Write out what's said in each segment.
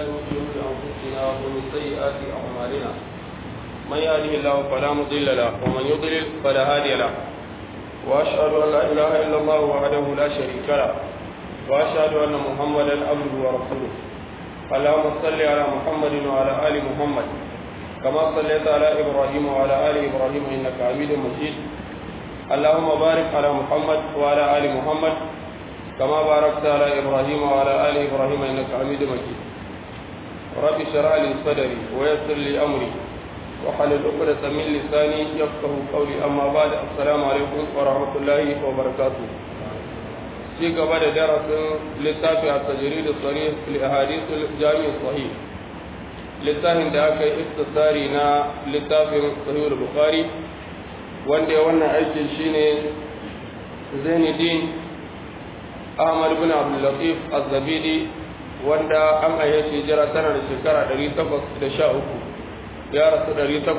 شرور أنفسنا ومن سيئات أعمالنا من يهده الله فلا مضل له ومن يضلل فلا هادي له وأشهد أن لا إله إلا الله وحده لا شريك له وأشهد أن محمدا عبده ورسوله اللهم صل على محمد وعلى آل محمد كما صليت على إبراهيم وعلى آل إبراهيم إنك حميد مجيد اللهم بارك على محمد وعلى آل محمد كما باركت على إبراهيم وعلى آل إبراهيم إنك حميد مجيد رب اشرح لي صدري ويسر لي أمري وحلل عقدة من لساني يفقه قولي أما بعد السلام عليكم ورحمة الله وبركاته في قبل درس لتافع التجريد الصريح لأحاديث الجامع الصحيح littafin da aka yi istisari na littafin sahihul bukhari wanda ya wannan aikin shine zainuddin ahmad bin abdullatif az-zabidi wanda an ayyace jira tana da shekara 813 ya rasu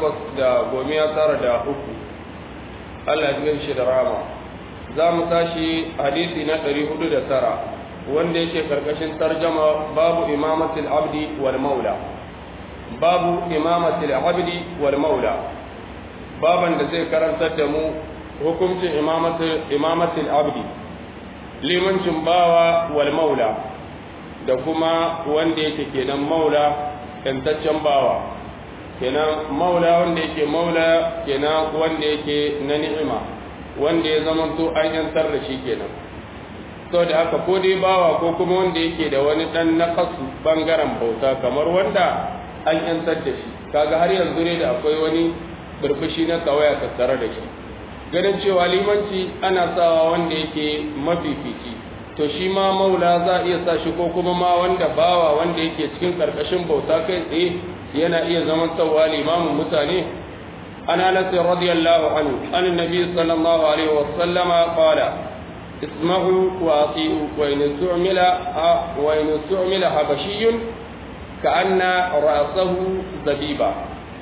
813 Allah ya shi da rama za mu tashi hadisi na 409 wanda yake karkashin tarjama babu imamatul abdi wal maula babu imamatul abdi wal maula baban da zai karantar da mu hukuncin imamatul abdi limancin bawa wal maula da kuma wanda yake kenan maula yantaccen bawa kenan maula wanda yake maula kenan wanda yake na ni'ima wanda ya zamanto an yantar da shi kenan sau da haka ko dai bawa ko kuma wanda yake da wani dan nakasu bangaren bauta kamar wanda an yantar da shi kaga har yanzu ne da akwai wani burbushi na kawaya tattare da shi ganin cewa limanci ana sawa wanda yake mafifici to shi ma maula za a iya sa shi ko kuma ma wanda bawa wanda yake cikin karkashin bauta kai tsaye yana iya zaman tsawa limamin mutane ana nasi radiyallahu anhu an nabi sallallahu alaihi wa sallama qala isma'u wa ati'u wa in su'mila wa in su'mila habashiyyun ka'anna ra'sahu zabiba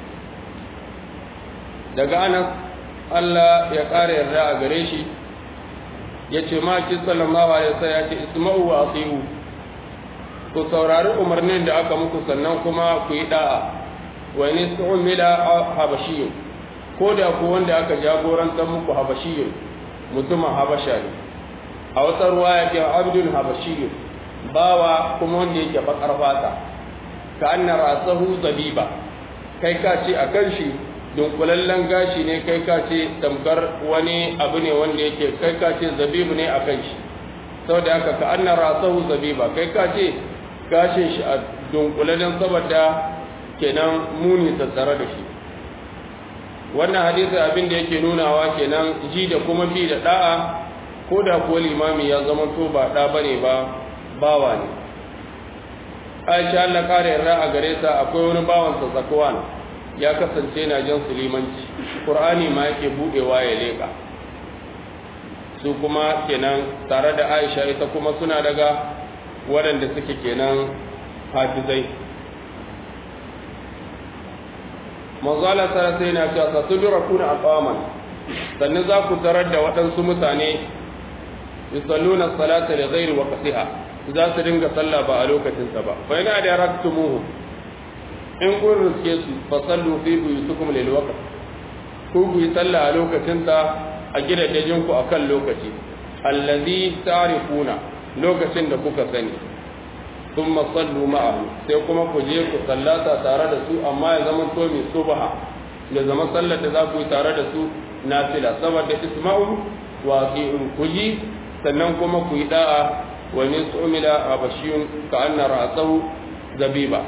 daga anas Allah ya ƙara yarda a gare shi ya ce maki sallallahu alaihi wasallam ya ce isma'u wa asihu ku saurari umarnin da aka muku sannan kuma ku yi da'a wa ni su'mila habashiyyu ko da ku wanda aka jagorantar muku habashiyyu mutumin habasha ne a wata ruwaya ke abdul habashiyyu bawa kuma wanda yake bakar fata ka anna rasahu zabiba kai ka ce akan shi dunkulallen gashi ne kai ka ce tamkar wani abu ne wanda yake kai ka ce zabibu ne a kan shi sau da haka ka anna rasahu zabiba kai ka ce gashin shi a dunkulallen saboda kenan muni tattare da shi wannan hadisi abin da yake nunawa kenan ji da kuma bi da da'a ko da kuwa limami ya zama to ba da bane ba bawa ne aisha Allah kare yarda a gare ta akwai wani bawansa zakwan ya kasance na jan sulimanci ƙur'ani ma yake buɗewa ya leƙa su kuma kenan tare da aisha ita kuma suna daga waɗanda suke kenan hafizai manzala sarasa yana cewa sa su dura kuna aqaman sannan za ku tarar da waɗansu mutane yusalluna salata li ghairi waqtiha za su dinga sallah ba a lokacinsa ba fa yana da raktumuhu in kun riske su fa sallu fi buyutukum lil waqt ku ku yi sallah a lokacin ta a gidajen ku akan lokaci allazi ta'rifuna lokacin da kuka sani thumma sallu ma'ahu sai kuma ku je ku sallata tare da su amma ya zama to mai subha ya zama sallar da za ku yi tare da su nafila saboda isma'u wa qi'un ku ji sannan kuma ku yi da'a wa min su'mila abashiyun ka anna ra'sahu zabiba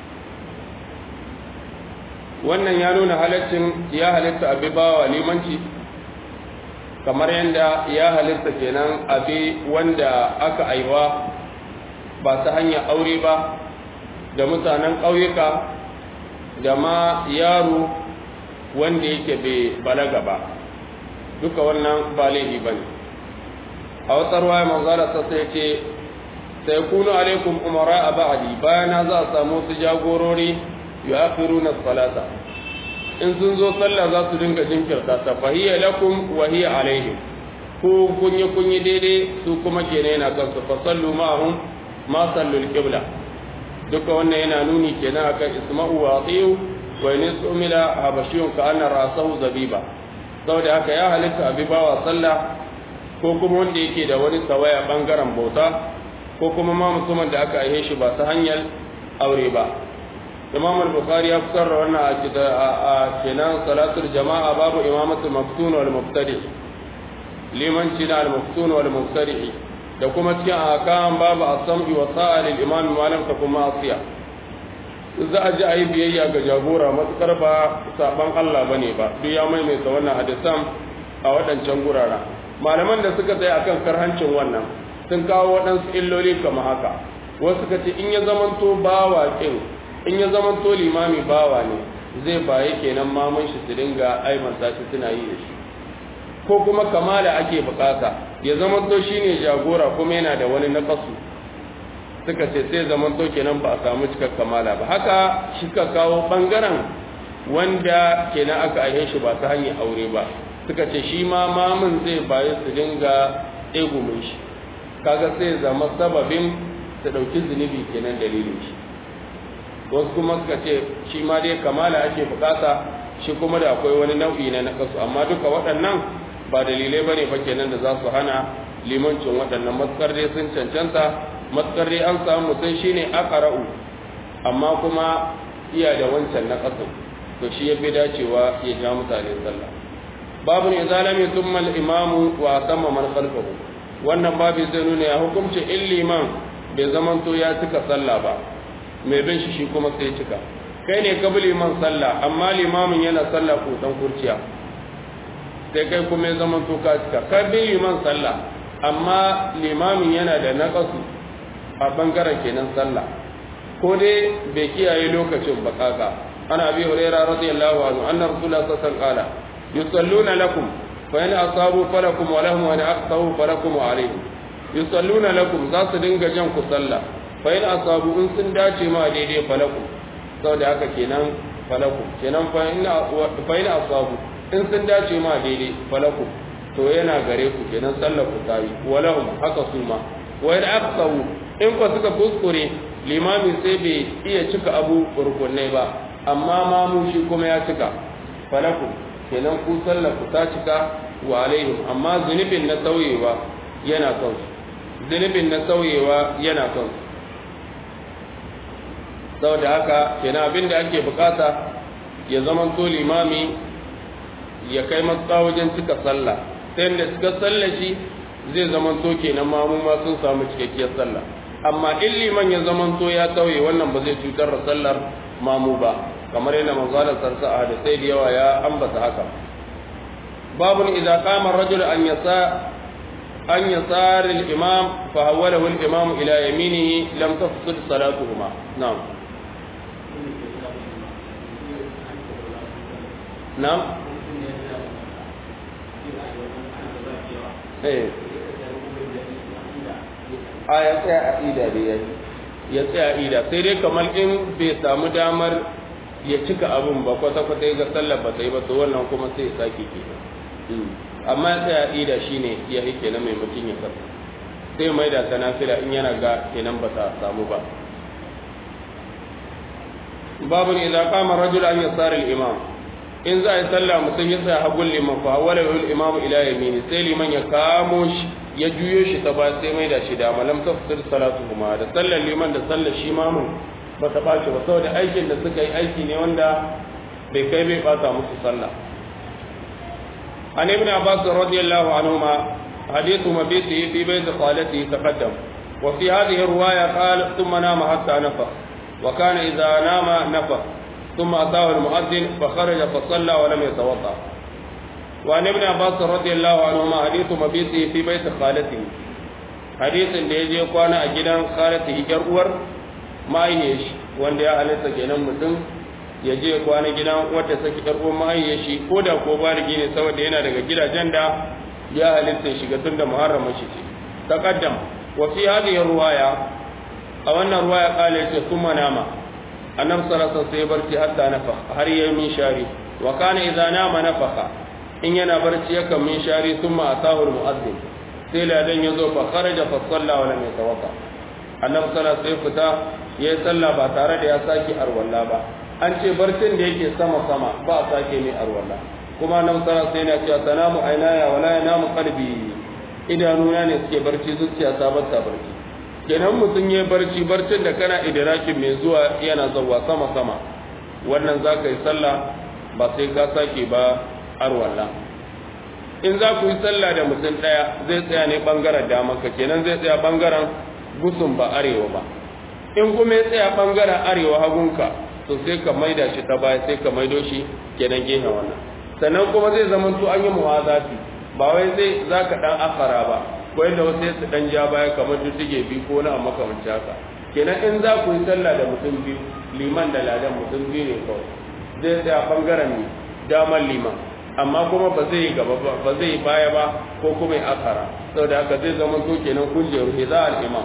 wannan ya nuna halaccin ya halitta abi bawa limanci kamar yadda ya halitta kenan abi wanda aka aiwa ba ta hanyar aure ba da mutanen ƙauyuka da ma yaro wanda yake bai balaga ba duka wannan ba laifi ba ne a wata ruwa manzara ta sai ce sai kunu alaikum umara a ba'adi bayana za a samu su jagorori yu'akhiruna salata in sun zo sallah za su dinga jinkirta ta fa hiya lakum wa hiya alaihim ko kunyi kunyi daidai su kuma kenan yana kansu fa sallu ma'ahum ma sallu al-qibla duka wannan yana nuni kenan akan isma'u wa atiyu wa in umila habashiyun ka anna rasahu zabiba saboda haka ya halitta abi bawa sallah ko kuma wanda yake da wani tawaya bangaren bauta ko kuma ma mutumin da aka aihe shi ba ta hanyar aure ba imam al-bukhari ya fitar da wannan a kenan salatul jama'a babu imamatul maftun wal mubtadi limanci na al-maftun wal mubtadi da kuma cikin akan babu as-sam'i wa sa'a lil imam malam ta kuma asiya za a ji a yi biyayya ga jagora matukar ba saban Allah bane ba duk ya maimaita wannan hadisan a waɗancan gurara malaman da suka tsaya akan karhancin wannan sun kawo waɗansu illoli kamar haka wasu suka ce in ya zamanto bawa kin in ya zamanto limami bawa ne zai baye kenan maman shi su dinga aimanta shi suna yi da shi ko kuma kamala ake bukata ya zamanto shine jagora kuma yana da wani nakasu suka ce sai zamanto kenan ba a samu cikar kamala ba haka shi ka kawo bangaren wanda kenan aka aihe shi ba ta hanyar aure ba suka ce shi ma mamun zai baye su dinga egumin shi kaga sai zama sababin su ɗauki zunubi kenan dalilin shi wasu kuma suka ce shi ma dai kamala ake bukata shi kuma da akwai wani nau'i na nakasu amma duka waɗannan ba dalilai bane fa kenan da za su hana limancin waɗannan matsar dai sun cancanta matsar dai an samu mutum shine aqra'u amma kuma iya da wancan nakasu to shi ya fi dacewa ya ja mutane sallah babu ne zalami thumma al-imamu wa tamma man khalfahu wannan babu zai nuna ya hukunci in liman bai zamanto ya cika sallah ba mai bin shi shi kuma sai cika kai ne ka bi liman sallah amma limamin yana sallah kusan kurciya sai kai kuma ya zama to ka cika ka bi liman sallah amma limamin yana da naqasu a bangaren kenan sallah ko dai bai kiyaye lokacin ba kaka ana abi hurairah radiyallahu anhu anna rasulullah sallallahu alaihi wasallam yusalluna lakum fa in asabu falakum wa lahum wa in aqtahu falakum wa alaihim yusalluna lakum za su dinga jan ku sallah fa'in asabu in sun dace ma daidai falaku sau da haka kenan falaku kenan fa'in asabu in sun dace ma daidai falaku to yana gare ku kenan sallar ku tayi walahum haka su ma wa'in aksawu in ku suka kuskure limami sai bai iya cika abu rukunai ba amma mamu shi kuma ya cika falaku kenan ku sallar ku ta cika wa alaihim amma zunubin na sauyewa yana son zunubin na sauyewa yana son saboda haka kenan abin da ake bukata ya zama to limami ya kai matsa wajen cika sallah ta yadda cika sallah shi zai zama to kenan mamu ma sun samu cikakkiyar sallah amma in liman ya zama to ya tauye wannan ba zai cutar da sallar mamu ba kamar yadda manzalar sarsa a da sai da yawa ya ambata haka babun idza qama ar-rajul an yasa an yasar al-imam fa hawwalahu al-imam ila yaminihi lam tafsid salatuhuma na'am na'am eh a ya tsaya a ida da ya ya tsaya a ida sai dai kamar in bai samu damar ya cika abin ba kwata-kwata ya ga sallar ba ta yi ba to wannan kuma sai ya sake ke amma ya tsaya a ida shine ya yi kenan mai mutum ya kasa sai mai da ta nafila in yana ga kenan ba ta samu ba babu ne idan kama rajul an yasar al-imam in za a yi sallah mutum ya tsaya hagun liman fa wala yul imamu ila yamini sai liman ya kamo shi ya juyo shi ta ba sai mai da shi da malam tafsir salatu kuma da sallar liman da sallar shi mamun ba ta bace ba saboda aikin da suka yi aiki ne wanda bai kai bai bata musu sallah an ibn abbas radiyallahu anhuma hadithu mabiti fi bayt qalati taqaddam wa fi hadhihi riwaya qala thumma nama hatta nafa wa kana idha nama nafa ثم أتاه المؤذن فخرج فصلى ولم يتوضأ وعن ابن عباس رضي الله عنهما حديث مبيته في بيت خالته حديث da ya je kwana a gidan khalatihi yar uwar mahaifiyar shi wanda ya halitta kenan mutum ya je kwana gidan wadda saki yar uwar mahaifiyar shi ko da ko baligi ne saboda yana daga gidajen da ya halitta shiga tun da muharramin shi ce taqaddam wa fi hadhihi ruwaya a wannan ruwaya kala yace kuma nama annabi sallallahu alaihi wasallam sai barci hatta nafakh har yayi min shari wa kana idza nama nafakha in yana barci yakan min shari thumma atahu almu'adhdhin sai ladan yazo fa kharaja fa salla wa lam yatawaffa annabi sallallahu alaihi fita ya yi sallah ba tare da ya sake arwalla ba an ce barcin da yake sama sama ba a sake mai arwalla kuma nan sara sai na cewa sanamu ainaya wala yanamu qalbi idanuna ne suke barci zuciya ta ba ta barci kenan mutum ya barci barcin da kana idrakin mai zuwa yana zawa sama sama wannan za ka yi sallah ba sai ka sake ba arwalla in za ku yi sallah da mutum ɗaya zai tsaya ne ɓangaren damanka kenan zai tsaya ɓangaren gusun ba arewa ba in kuma ya tsaya ɓangaren arewa hagunka to sai ka maida shi ta baya sai ka maido shi kenan gefen wannan sannan kuma zai zama to an yi muwazati ba wai zai za ka ɗan akara ba ko yadda wasu ya su ɗan ja baya kamar duddige biyu ko na makamanci haka kenan in za ku yi sallah da mutum biyu liman da ladan mutum biyu ne kawai zai tsaya ɓangaren damar liman amma kuma ba zai gaba ba zai baya ba ko kuma ya akara saboda haka zai zama to kenan kujeru hiza al-imam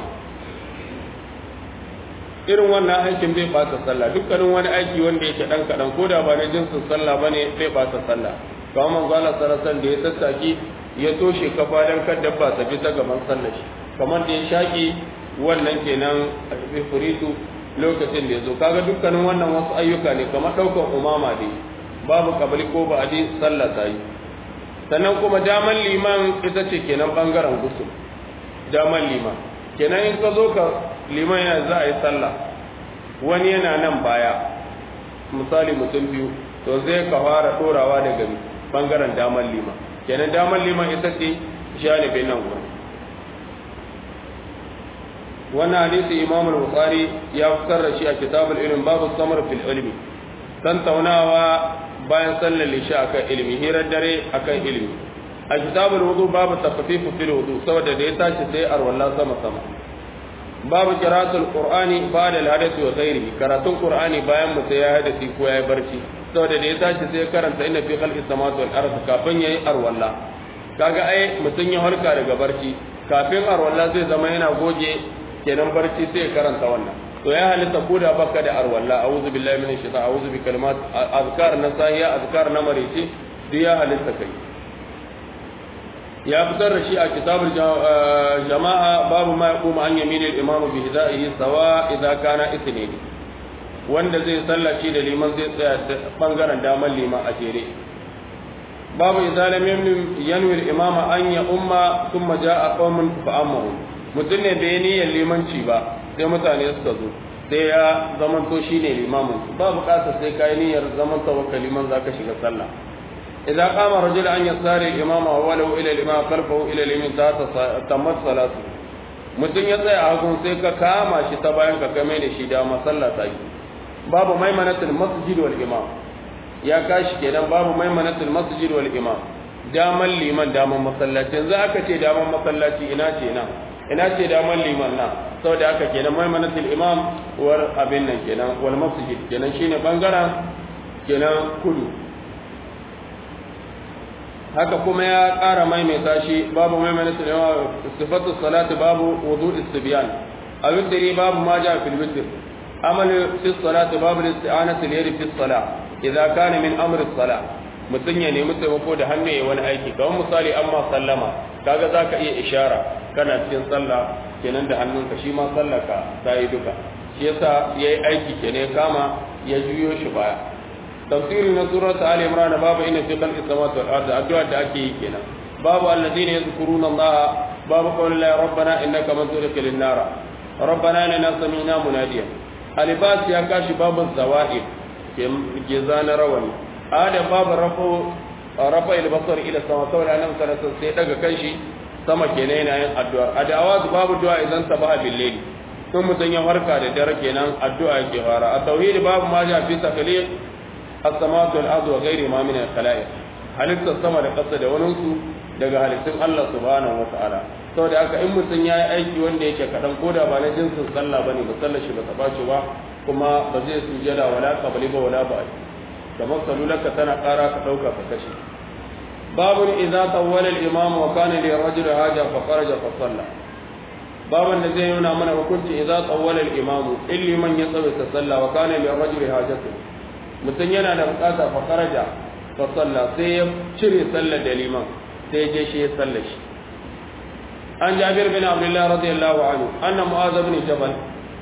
irin wannan aikin bai bata sallah dukkanin wani aiki wanda yake dan kadan ko da ba na jinsin sallah bane bai bata sallah kamar manzo Allah sarasan da ya tattaki ya toshe kafa dan kar dabba ta bi ta gaban sallah shi kamar da ya shaki wannan kenan furitu lokacin da ya zo kaga dukkanin wannan wasu ayyuka ne kamar daukan umama dai babu kabali ko ba a ji sallah ta yi sannan kuma daman liman ita ce kenan bangaren gusul daman liman kenan in ka zo ka liman yana za a yi sallah wani yana nan baya misali mutum biyu to zai ka fara dorawa daga bangaren daman liman kenan daman liman ita ce janibin nan gurin wannan hadisi imam al-bukhari ya fitar da shi a kitabul ilm babu samar fil ilmi tantaunawa bayan sallar lisha akan ilimi hirar dare akan ilimi a kitabul wudu babu takhfifu fil wudu saboda da ya tashi sai arwalla sama sama babu qira'atul qur'ani ba'da al-hadathi wa ghairihi karatun qur'ani bayan mutum ya hadasi ko ya barci saboda da ya tashi sai karanta inna fi khalqis samawati wal ardi kafin yayi arwalla kaga ai mutum ya harka daga barci kafin arwalla zai zama yana goge kenan barci sai ya karanta wannan to ya halitta ko da baka da arwalla a'udhu billahi minash shaitan a'udhu bi kalimat azkar na sahiya azkar na marici duk ya halitta kai ya fitar da shi a kitabul jama'a babu ma yaqumu an yaminil imam bi hidayhi sawa idza kana ithnain wanda zai sallaci da liman zai tsaya bangaren daman liman a jere babu idza lam yanwi al-imama an ya umma thumma jaa qaumun fa amahu mutum ne bai niyyar limanci ba sai mutane suka zo sai ya zamanto shi ne limamin ba bukatar sai ka yi niyyar zaman tawakka liman za ka shiga sallah idza qama rajul an yasari imama wa walau ila al-imam khalfahu ila al-yamin ta tammat salatu mutum ya tsaya a hagun sai ka kama shi ta bayan ka kame da shi da masalla ta yi babu maimanatul masjid wal imam ya kashi kenan babu maimanatul masjid wal imam daman liman daman masallaci yanzu aka ce daman masallaci ina ce nan ina ce daman liman na saboda haka kenan maimanatul imam war abin nan kenan wal masjid kenan shine bangaren kenan kudu haka kuma ya ƙara maimaita shi babu maimanatul imam sifatu salati babu wudu istibyan awidri babu ma ja fil witr amal fi salati babu isti'anatu liyadi fi salah idza kana min amri salah mutun ya nemi taimako da hannu ya wani aiki kamar misali amma sallama kaga zaka iya ishara kana cikin sallah kenan da hannunka shi ma sallaka ta yi duka shi yasa ya yi aiki kenan ya kama ya juyo shi baya tafsiri na surat ali imran babu inna fi khalqi samawati wal ardi addu'a da ake yi kenan babu alladhina yadhkuruna allaha babu qawli la rabbana innaka man tudkhilin nara rabbana inna sami'na munadiyan alibas ya kashi babu zawa'id ke zana rawani adam babu rafu rafa al-basar ila sama saboda nan sai daga kanshi sama kenan yana yin addu'a a da'awa babu du'a idan sabaha bil layl sun mutun ya farka da dare kenan addu'a yake fara a tauhid babu ma ja fi takhliq as-samawati wal ardi wa ghairi ma min al-khalaiq halitta sama da ƙasa da wani su daga halittun Allah subhanahu wata'ala saboda haka in mutun yayi aiki wanda yake kadan koda ba na jinsin sallah bane ba sallar shi ba ta bace ba kuma ba zai sujada wala qabli ba wala ba kamar salulaka tana ƙara ka dauka ka kashe باب إذا طول الإمام وكان للرجل حاجة فخرج فصلى باب الذي ينام من وكنت إذا طول الإمام إلي من يصوي تصلى وكان للرجل حاجة mutum yana da bukata fa kharaja fa salla sai ya cire sallar da liman sai ya je shi ya salla shi an jabir bin abdullah radiyallahu anhu anna mu'adh bin jabal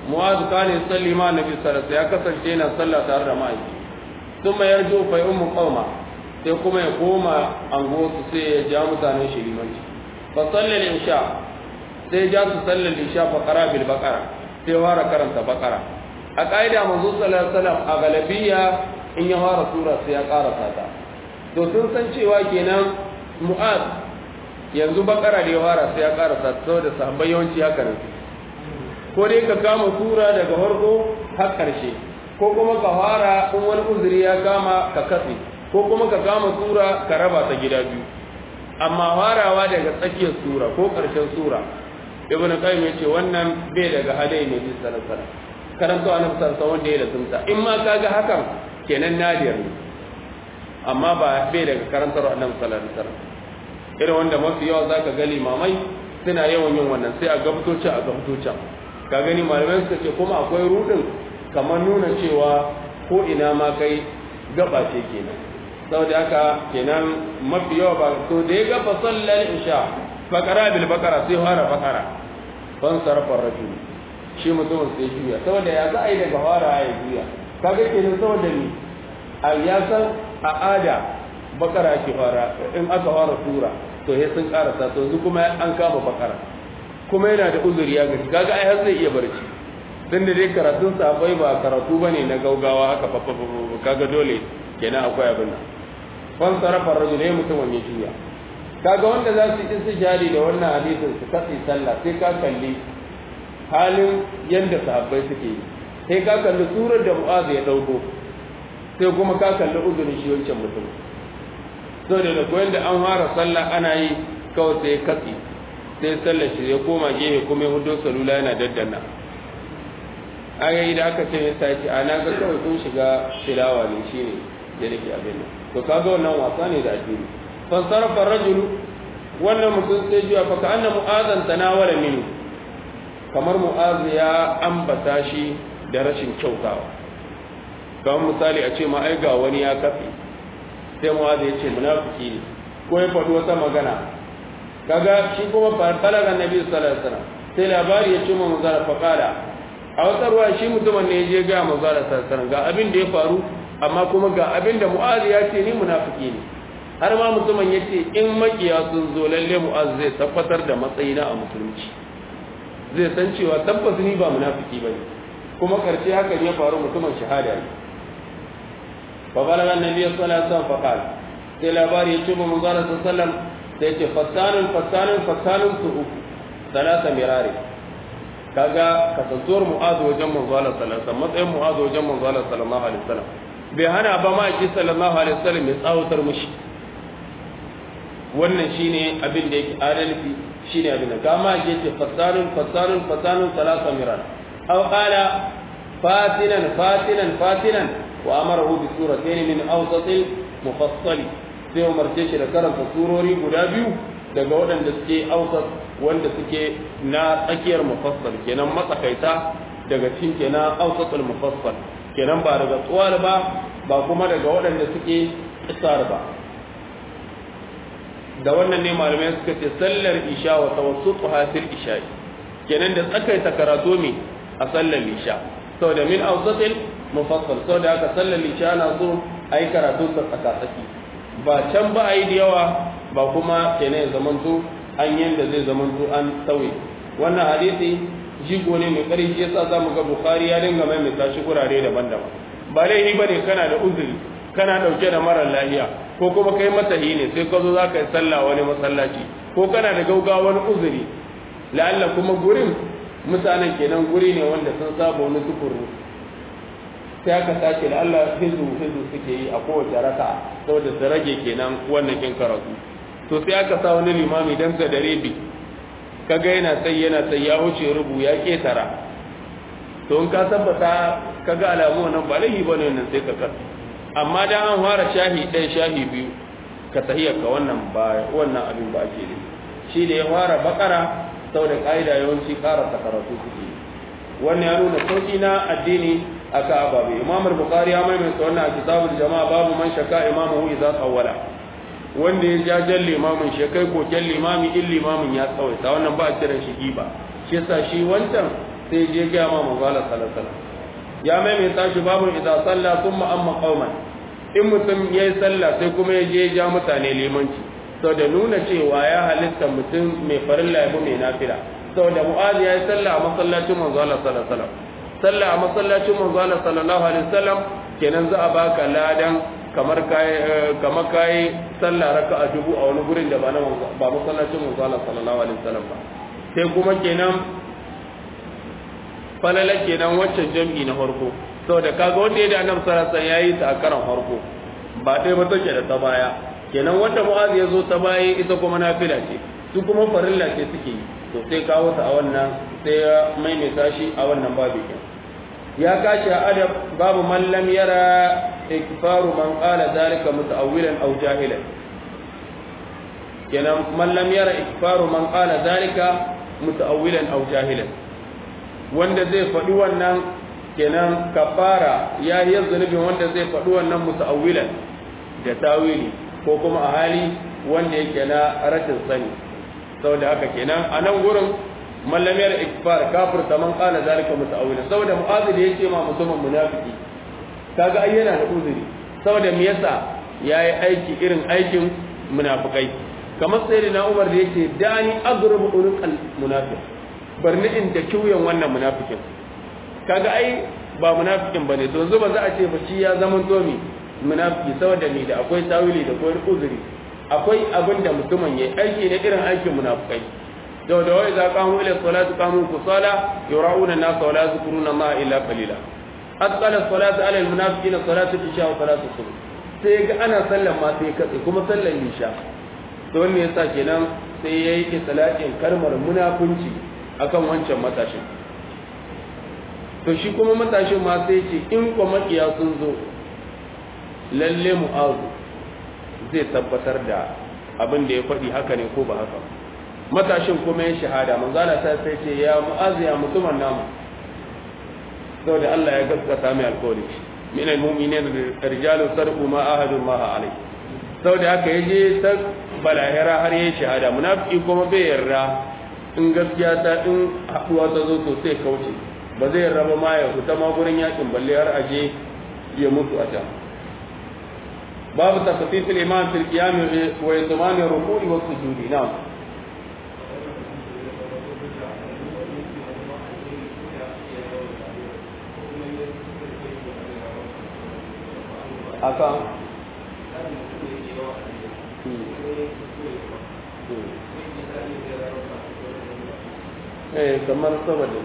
mu'az kana yusalli ma nabi sallallahu alaihi ya kasance yana sallah tare da ma'aiki thumma yarju fa ummu qauma sai kuma ya koma anguwarsu sai ya ja mutanen shi limanci fa sallal isha sai ja su sallal isha fa qara bil baqara sai fara karanta baqara a kaida manzo sallallahu alaihi wasallam a galabiya in ya fara sura sai ya karasa ta to sun san cewa kenan mu'az yanzu baqara da ya fara sai ya karasa saboda sahabbai yawanci haka ne ko dai ka kama sura daga farko har karshe ko kuma ka fara in wani uzuri ya kama ka katse ko kuma ka kama sura ka raba ta gida biyu amma farawa daga tsakiyar sura ko ƙarshen sura ibn qayyim yace wannan bai daga hadai ne bisa sallallahu alaihi karanto annabi sallallahu wanda ya lazumta in ma kaga hakan kenan nadir ne amma ba bai daga karantar annabi sallallahu alaihi wasallam irin wanda mafi yawa zaka ga limamai suna yawan yin wannan sai a gabtoci a gabtoci ka gani malamai suka ce kuma akwai rudin kamar nuna cewa ko ina ma kai gaba ce kenan saboda haka kenan mafi yawa ba to da ya gaba sallar isha bakara bil bakara sai fara bakara ban sarrafa rajul shi mutumin sai juya saboda ya za a yi daga fara ya juya kaga kenan saboda ni a ya san a ada bakara ake fara in aka fara sura to sai sun karasa to yanzu kuma an kama bakara kuma yana da uzuri ya gani kaga ai har zai iya barci dan da dai karatun sabai ba karatu bane na gaugawa haka fa kaga dole kenan akwai abin nan fan sarafa rajul ne mutum wani juya kaga wanda za su yi istijari da wannan hadisin su katsi sallah sai ka kalli halin yanda sahabbai suke yi sai ka kalli surar da mu'az ya dauko sai kuma ka kalli uzurin shi wancan mutum so da da koyan da an fara sallah ana yi kawai sai katsi sai sallar shi ya koma gefe kuma ya hudo salula yana daddana agayi da aka ce ya sace a na ga kawai kun shiga tilawa ne shine da nake abin nan to kaga wannan wasa ne da addini fa sarafa rajul wannan mutum sai jiya fa ka anna mu'azan tanawala minu kamar mu'az ya ambata shi da rashin kyautawa kamar misali a ce ma ai ga wani ya kafe sai mu'az ya ce munafiki ne ko ya faɗi wata magana kaga shi kuma fa talaga nabi sallallahu alaihi wasallam sai labari ya ce mu manzara fa kala a wata ruwa shi mutumin ne ya je ga manzara sallallahu alaihi wasallam ga abin da ya faru amma kuma ga abin da mu'az ya ce ni munafiki ne har ma mutumin ya ce in makiya sun zo lalle mu'az zai tabbatar da matsayina a musulunci zai san cewa tabbas ni ba munafiki bane kuma karshe haka ne ya faru mutumin shahada ne fa balaga annabi sallallahu alaihi wasallam fa qala sai labari ya ce mu manzo sallallahu alaihi wasallam sai ya ce fatanun fatanun fatanun su uku salasa mirari kaga kasantuwar mu'az wajen manzo sallallahu alaihi wasallam matsayin mu'az wajen manzo sallallahu alaihi wasallam bai hana ba ma ki sallallahu alaihi wasallam ya tsawatar mushi wannan shine abin da yake adalci shine abin da kama yake fasalun fasalun fasalun salasa miran aw qala fatinan fatinan fatinan wa amarahu bi suratayn min awsatil mufassal sai umarce shi da karanta surori guda biyu daga waɗanda suke awsat wanda suke na tsakiyar mufassal kenan matsakaita daga cikin kenan awsatul mufassal kenan ba daga tsuwar ba ba kuma daga waɗanda suke isar ba da wannan ne malamai suka ce sallar isha wa tawassutu hasil isha kenan da tsakaita karatu ne a sallar isha saboda min awsatil mufassal saboda haka sallar isha na so ayi karatu ta tsakatsaki ba can ba ayi da yawa ba kuma kenan ya zamanto an yanda zai zamanto an sauye wannan hadisi jigo ne mai ƙarfi yasa zamu ga bukhari ya dinga maimaita shi gurare daban-daban ba laifi bane kana da uzuri kana dauke da marar lafiya ko kuma kai matahi ne sai ka zo za ka yi sallah wani masallaci ko kana da gaugawa wani uzuri la'alla kuma gurin mutanen kenan guri ne wanda sun saba wani sukuru sai aka sace la'alla hizu hizu suke yi a kowace raka saboda su rage kenan wannan kin karatu to sai aka sa wani limami dan sa da rebi kaga yana sai yana sai ya wuce rubu ya ketara to in ka tabbata kaga alamu nan ba laifi bane nan sai ka karanta amma da an fara shahi ɗaya shahi biyu ka tahiyar ka wannan ba wannan abin ba ake da shi da ya fara bakara sau da ƙa'ida yawanci ƙara karatu suke wannan ya nuna sauƙi na addini a ka ababe imamar bukari ya maimaita wannan a kitabul jama'a babu man shaka imamu idza tsawwala wanda ya jajen limamin shi kai koken limami in limamin ya tsawaita wannan ba a kiran shi giba shi yasa shi wancan sai je ga ma manzo Allah sallallahu alaihi wasallam ya maimaita shi babu idza salla thumma amma qauman in mutum yayi sallah sai kuma ya je ja mutane limanci da nuna cewa ya halitta mutum mai farilla ya mai nafila saboda mu'az ya yi sallah a masallacin manzo Allah sallallahu alaihi wasallam sallah a masallacin manzo Allah sallallahu alaihi wasallam kenan za a baka ladan kamar kai kamar kai sallah raka'a dubu a wani gurin da ba na ba masallacin manzo Allah sallallahu alaihi wasallam ba sai kuma kenan falala kenan waccan jam'i na farko saboda kaga wanda ya da annabi sallallahu alaihi wasallam yayi ta a karan farko ba dai ba take da ta baya kenan wanda mu'az ya zo ta baya ita kuma nafila ce su kuma farilla ce suke yi to sai kawo ta a wannan sai ya maimaita shi a wannan babu kin ya kashi a adab babu man lam yara ikfaru man qala zalika muta'awwilan aw jahilan kenan man lam yara ikfaru man qala zalika muta'awwilan aw jahilan wanda zai faɗi wannan kenan kafara ya yi zunubin wanda zai faɗi wannan muta'awwilan da tawili ko kuma a hali wanda yake na rashin sani saboda haka kenan a nan gurin mallamiyar ikfar kafir ta man kala zalika muta'awwila saboda mu'azili yake ma mutumin munafiki kaga ai yana da uzuri saboda me yasa yayi aiki irin aikin munafikai kamar sayyidina Umar da yake dani agrubu ulqal munafiq barni in da kiuyan wannan munafikin kaga ai ba munafikin bane to yanzu ba za a ce ba shi ya zama domi munafiki saboda ni da akwai tawili da akwai uzuri akwai abin da mutumin yayi aiki ne irin aikin munafikai da da wai za qamu ila salati qamu kusala yura'una nas wa la yadhkuruna ma illa qalila asqala salatu ala al munafiqina salatu isha wa salatu subh sai ga ana sallan ma sai katse kuma sallan isha to wanne yasa kenan sai yayi islatin kalmar munafunci akan wancan matashin to shi kuma matashin ma sai ce in kuma makiya sun zo lalle mu'azu zai tabbatar da abin da ya faɗi haka ne ko ba haka matashin kuma ya shahada manzala ta sai ce ya mu'azu ya mutumin namu saboda Allah ya gaskata mai alƙawari min almu'minin rijalun sarqu ma ahadu ma alai saboda haka yaje ta balahira har yayi shahada munafiki kuma bai yarda in gaskiya ta in haduwa ta zo to sai kauce ba zai raba ma ya fita ma gurin yakin balle har aje ya mutu a can babu tasfif al-iman fil qiyam wa yatman ar-ruku' wa sujud na'am aka eh kamar saboda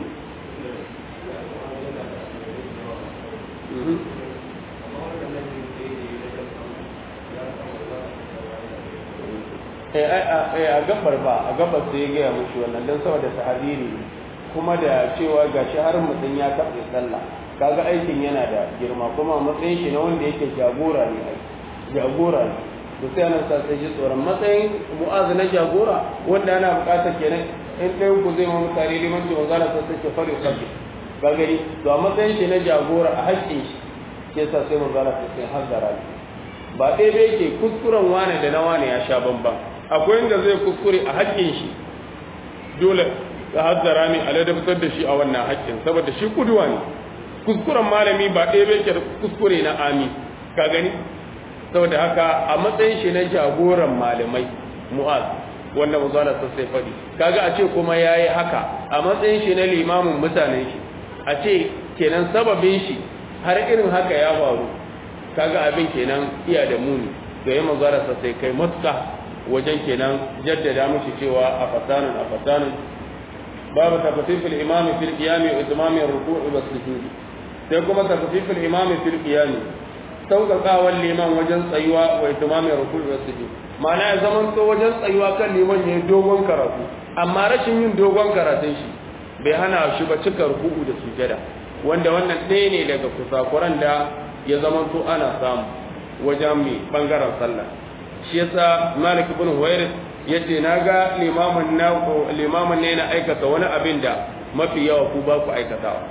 a gabar ba a gabar sai ya gaya mushi wannan don saboda sahabiri kuma da cewa ga shi har mutum ya taɓa sallah kaga aikin yana da girma kuma matsayin shi na wanda yake jagora ne jagora ne da sai ana sa sai ji tsoron matsayin mu'azu na jagora wanda ana buƙatar kenan in ɗayan ku zai ma mutane limanci wanzala sai sai ke fari sabbi ga gari to a matsayin shi na jagora a haƙƙin shi ke sa sai manzala sai sai hazzara ne ba ɗaya bai ke kuskuren wane da na wane ya sha bamban akwai inda zai kuskure a haƙƙin shi dole ka hazzara ne a ladabtar da shi a wannan haƙƙin saboda shi kuduwa ne kuskuren malami ba ɗaya bai ke kuskure na ami ka gani saboda haka a matsayin shi na jagoran malamai mu'az wanda manzala sai faɗi kaga a ce kuma yayi haka a matsayin shi na limamin mutanen shi a ce kenan sababin shi har irin haka ya faru kaga abin kenan iya da muni da ya manzara sa sai kai matuka wajen kenan jaddada mishi cewa a fasanin a fasanin babu tafsifil imam fil qiyam wa itmam ar-ruku' wa sujud sai kuma tafsifil imam fil qiyam sauƙaƙawar liman wajen tsayuwa wa itmam ar-ruku' wa sujud ma'ana ya zaman to wajen tsayuwa kan liman yayin dogon karatu amma rashin yin dogon karatun shi bai hana shi ba cika ruku'u da sujada wanda wannan ɗaya ne daga kusakuran da ya zama to ana samu wajen mai bangaren sallah shi yasa malik ibn huwairis yace naga limamin na limamin ne na aikata wani abin da mafi yawa ku ba ku aikatawa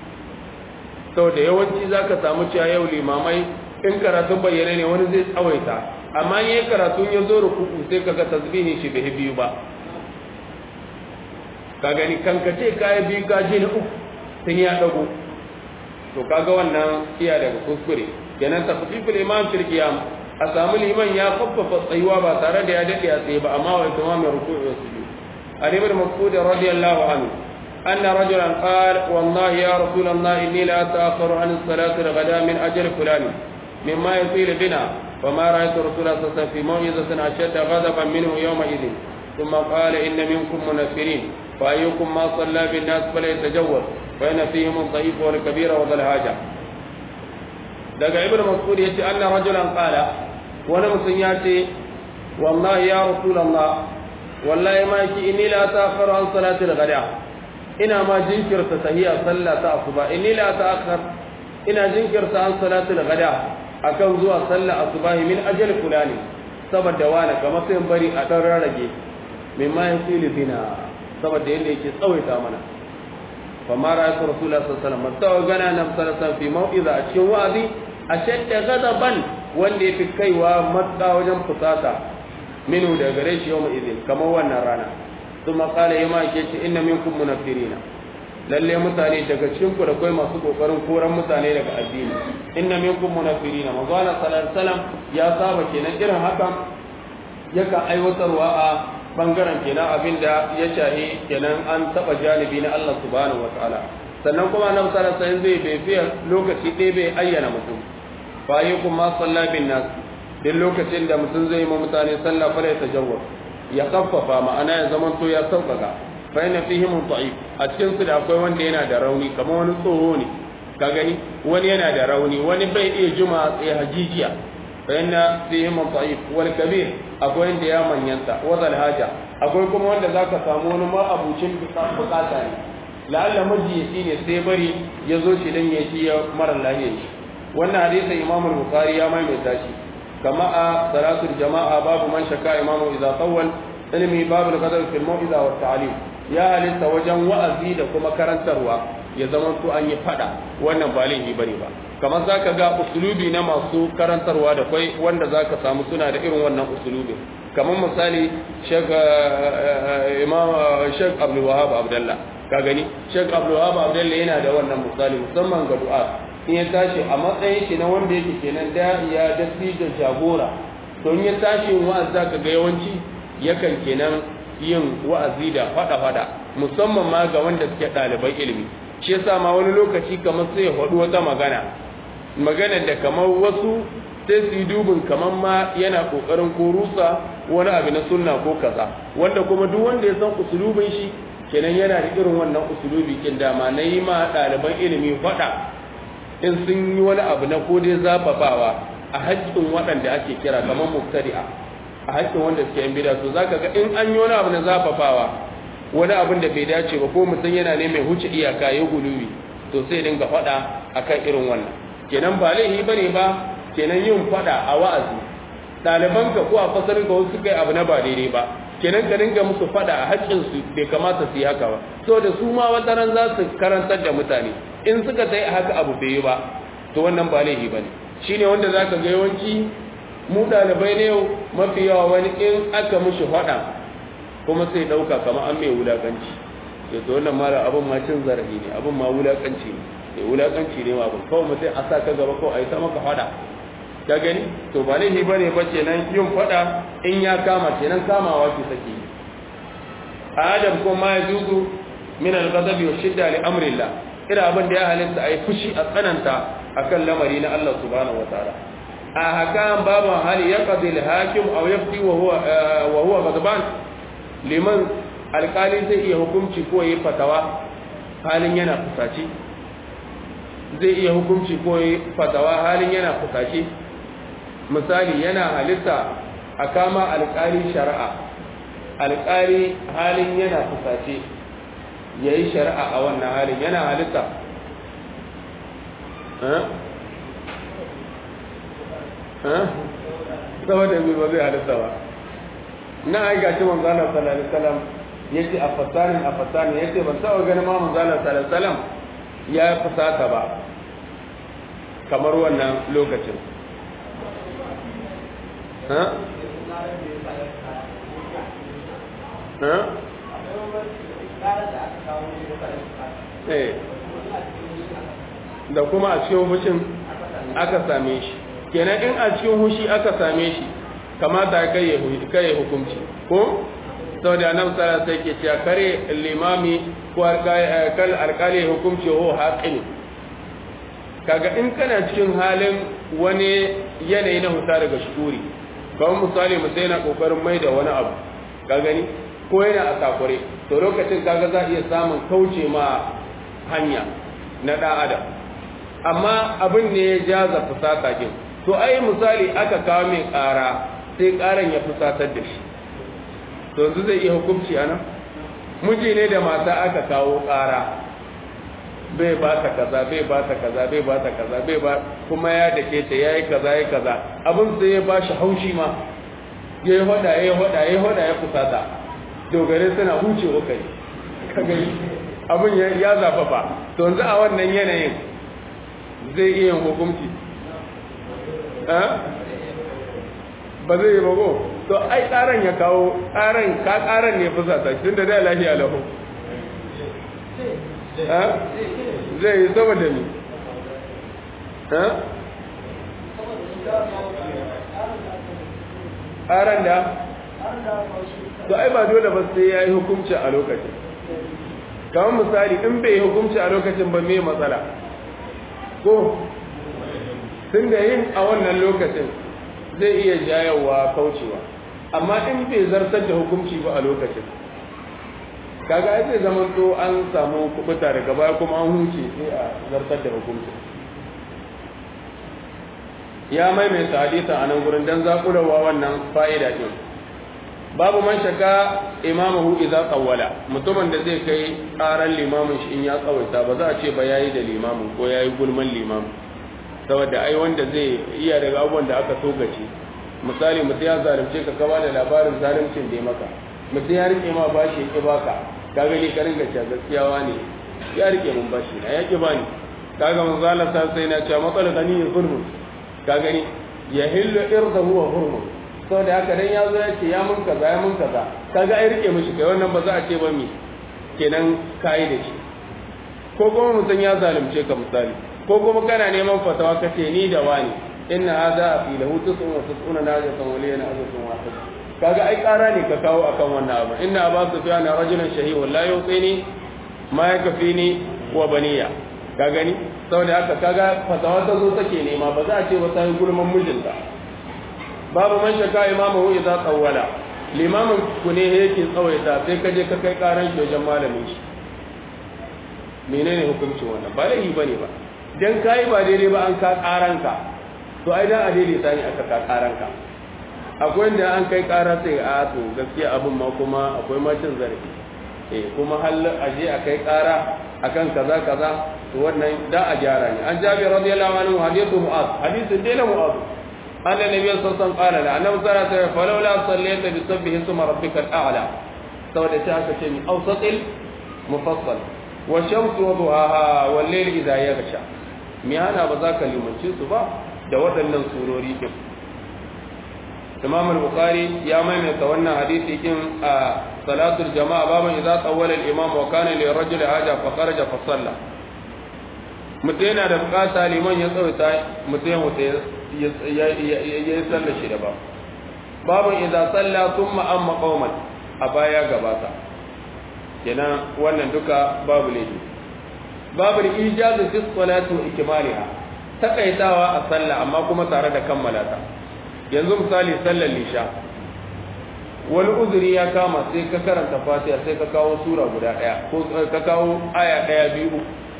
saboda yawanci zaka samu cewa yau limamai in karatun bayyane ne wani zai tsawaita amma in yayin karatun ya zo ruku'u sai kaga tasbihin shi bai biyu ba ka gani kankace kayi biyu ka je na uku tun ya dago to kaga wannan iya daga kuskure kenan tafsiful imam fil qiyam a samu liman ya faffafa tsayuwa ba tare da ya dade a tsaye ba amma wa tamamin ruku'u wa sujud ali ibn mas'ud radiyallahu anhu anna rajulan qala wallahi ya rasul allah inni la ata'akhkharu an as-salati al-ghada min ajli fulan mimma yasil bina فما رأيت رسول الله صلى الله عليه وسلم في موعظة أشد غضبا منه يومئذ ثم قال إن منكم منفرين فأيكم ما صلى بالناس فليتجوز فإن فيهم الضعيف والكبير وذا الحاجة daga ibn mas'ud yace anna rajulan qala wani mutum ya ce wallahi ya rasulullah wallahi ma ki inni la ta'khuru an salati al-ghada ina ma jinkirta tahiyya sallah ta asuba inni la ta'khur ina jinkirta an salati al-ghada akan zuwa sallah asubahi min ajal fulani saboda wani kamar sai bari a dan rarrage mimma yasilu bina saboda yanda yake tsawaita mana فما رأيت رسول الله صلى الله عليه وسلم مستوى غنى نبي صلى الله عليه وسلم في موئذة أشكي وعدي أشد غضبا واللي في كي ومتى وجم قصاصا منه دغريش يوم إذن كما هو النرانا ثم قال يما كيش إن منكم منفرين lalle mutane daga cikin ku da kai masu kokarin koran mutane daga addini inna minkum munafirina manzo Allah sallallahu alaihi wasallam ya saba kenan irin haka yakan aiwatarwa a bangaren kenan abinda ya shahi kenan an taba janibi na Allah subhanahu wataala sannan kuma annabi sallallahu alaihi wasallam zai bai fiye lokaci ɗaya bai ayyana mutum fa ayyukum ma salla bin nas duk lokacin da mutum zai yi ma mutane sallah fa ya tajawwaz ya kaffafa ma'ana ya zaman to ya sauƙaƙa fa inna fihim da'if a cikin su da akwai wanda yana da rauni kamar wani tsoho ne ka gani wani yana da rauni wani bai iya juma tsaye hajijiya fa inna fihim da'if wal kabir akwai wanda ya manyanta wadal haja akwai kuma wanda zaka samu wani ma abucin bukata ne la'alla majiyaci ne sai bari ya zo shi dan ya ci mara lahiya shi wannan hadisin imam al-bukhari ya maimaita shi kama a salatul jama'a babu man shaka imamu idza tawwal ilmi babu al-qadar fil mau'iza wa ta'lim ya halitta wajen wa'azi da kuma karantarwa ya zama to an yi fada wannan ba laifi bane ba kamar zaka ga usulubi na masu karantarwa da kai wanda zaka samu suna da irin wannan usulubi kamar misali Sheikh Imam Sheikh Abdul Wahhab Abdullah ka gani Sheikh Abdul Wahhab Abdullah yana da wannan misali musamman ga du'a in ya tashi a matsayin shi na wanda yake kenan da ya dasi da jagora don ya tashi wa'azi zaka ga yawanci yakan kenan yin wa'azi da fada-fada musamman ma ga wanda suke ɗaliban ilimi shi yasa ma wani lokaci kamar sai ya faɗi wata magana magana da kamar wasu sai su yi dubin kamar ma yana ƙoƙarin ko rusa wani abu na sunna ko kaza wanda kuma duk wanda ya san usulubin shi kenan yana da irin wannan usulubi kin dama na yi ma ɗaliban ilimi faɗa in sun yi wani abu na ko dai zafafawa a haƙƙin waɗanda ake kira kamar muftari'a a haƙƙin wanda suke yan bida to zaka ga in an yi wani abu na zafafawa wani abin da bai dace ba ko mutum yana ne mai huce iyaka ya guluwi to sai dinga faɗa akan irin wannan kenan ba laifi bane ba kenan yin faɗa a wa'azi ɗaliban ka ko a fasarin ka wasu kai abu na ba daidai ba kenan ka dinga musu faɗa a haƙƙin su bai kamata su yi haka ba saboda su ma wata ran za su karantar da mutane in suka sai haka abu bai yi ba to wannan ba laifi bane shine wanda zaka ga yawanci mu ɗalibai ne yau mafi yawa wani in aka mushi faɗa kuma sai ɗauka kamar an mai wulaƙanci ya to wannan mara abin ma cin zarafi ne abin ma wulaƙanci ne ya wulaƙanci ne ma abin kawai mutum a sa ka gaba ko a yi ta maka faɗa ka gani to ba laifi ba ne ba kenan yin faɗa in ya kama kenan kamawa ke sake yi a adam ko ma ya juzu min al-ghadabi wa shidda li amrillah ira abin da ya halitta a yi fushi a tsananta akan lamari na Allah subhanahu wataala a hakan babu hali ya qadi al-hakim aw yafti wa huwa wa huwa ghadban liman alƙali zai iya hukunci ko yi fatawa halin yana fusaci zai iya hukunci ko yi fatawa halin yana fusaci misali yana halitta a kama alƙali shari'a alƙali halin yana fusaci ya yi shari'a a wannan halin yana halitta saboda ba zai halitta ba na ai gashi manzo Allah sallallahu alaihi wasallam yace a fasarin a fasarin yace ban taba ganin ma manzo Allah sallallahu alaihi wasallam ya fusata ba kamar wannan lokacin ha ha eh da kuma a cikin hushin aka same shi kenan in a cikin hushi aka same shi kamata kai ya hukunci ko sau da nan tsara sai ke cewa kare limami ko kal alkali hukunci ho haƙin kaga in kana cikin halin wani yanayi na huta daga shuri kawai misali mutum yana kokarin mai da wani abu ka gani ko yana a takure to lokacin kaga za a iya samun kauce ma hanya na ɗan adam amma abin ne ya jaza fusata kin to ai misali aka kawo mai ƙara sai ƙaran ya fusatar da shi to yanzu zai iya hukunci a nan miji ne da mata aka kawo ƙara bai ba ta kaza bai ba ta kaza bai ba ta kaza bai ba kuma ya dake ta yayi kaza yayi kaza abin sai ya bashi haushi ma yayi hoda yayi hoda yayi hoda ya fusata dogare suna huce kai ka gani abin ya zafafa to yanzu a wannan yanayin zai iya yin hukunci ba zai yi bago to ai tsaron ya kawo tsaron ka tsaron ne fusata tun da da lafiya lahu zai yi saboda mi tsaron da to ai ba dole ba sai ya yi hukunci a lokacin kamar misali in bai yi hukunci a lokacin ba mai matsala ko tun da yin a wannan lokacin zai iya jayawa kaucewa amma in bai zartar da hukunci ba a lokacin kaga ai zai zama to an samu kubuta daga baya kuma an huce sai a zartar da hukunci ya maimaita hadisa a nan gurin dan zakurawa wannan fa'ida din babu man shaka imamahu idza qawwala mutumin da zai kai karan limamin shi in ya tsawaita ba za a ce ba yayi da limamin ko yayi gulman limamin saboda ai wanda zai iya daga abubuwan da aka togace misali mutum ya zalunce ka kaba da labarin zaluncin da ya maka mutum ya rike ma bashi ya ki baka ka gani ka ringa cewa gaskiyawa ne ya rike mun bashi na ya ki bani kaga mun zalata sai na cewa matsalar gani ya zulmun ka gani ya hillu irdahu wa hurmun saboda haka dan ya zo ya ce ya mun kaza ya mun kaza kaga ai rike mishi kai wannan ba za a ce ba mi kenan kai da shi ko kuma mutum ya zalunce ka misali ko kuma kana neman fatawa kace ni da wani inna hadha fi lahu tis'un wa tis'una najatan wa liyana azatun wahid kaga ai kara ne ka kawo akan wannan abu inna aba sufyan rajulan shahihu la yuqini ma yakfini wa baniya ka gani saboda haka kaga fatawa ta zo take nema ba za a ce ba sai gulman mijinta babu man shaka imamu idza tsawwala limamin ku ne yake tsawaita sai ka je ka kai karan shi wajen malamin shi menene hukuncin wannan ba laifi bane ba dan kai ba daidai ba an ka karanka to ai dan a daidaita ne aka ka karanka akwai inda an kai kara sai a to gaskiya abin ma kuma akwai macin zarafi eh kuma hal aje a kai kara akan kaza kaza to wannan da a gyara ne an jabi radiyallahu anhu hadithu mu'az hadithu dai na mu'az anna nabiy sallallahu alaihi wasallam qala la annabi sallallahu alaihi wasallam falawla sallaita bi sabbihi summa rabbikal a'la saboda ta aka ce mi awsatil mufassal wa shamsu wa duhaha wal layli idha yaghsha mi hana ba za ka limanci su ba da waɗannan surori din Imam al-Bukhari ya maimaita wannan hadisi din a salatul jama'a baban idza tawwala al-imam wa kana li rajul haja fa kharaja fa salla mutum yana da bukata liman ya tsawaita mutum ya mutu ya yi sallar shi da ba baban idza salla thumma amma qauman a baya gabata kenan wannan duka babu laifi babu ijazu fi salati wa ikmaliha takaitawa a sallah amma kuma tare da kammala ta yanzu misali sallar lisha wani uzuri ya kama sai ka karanta fatiha sai ka kawo sura guda daya ko ka kawo aya daya biyu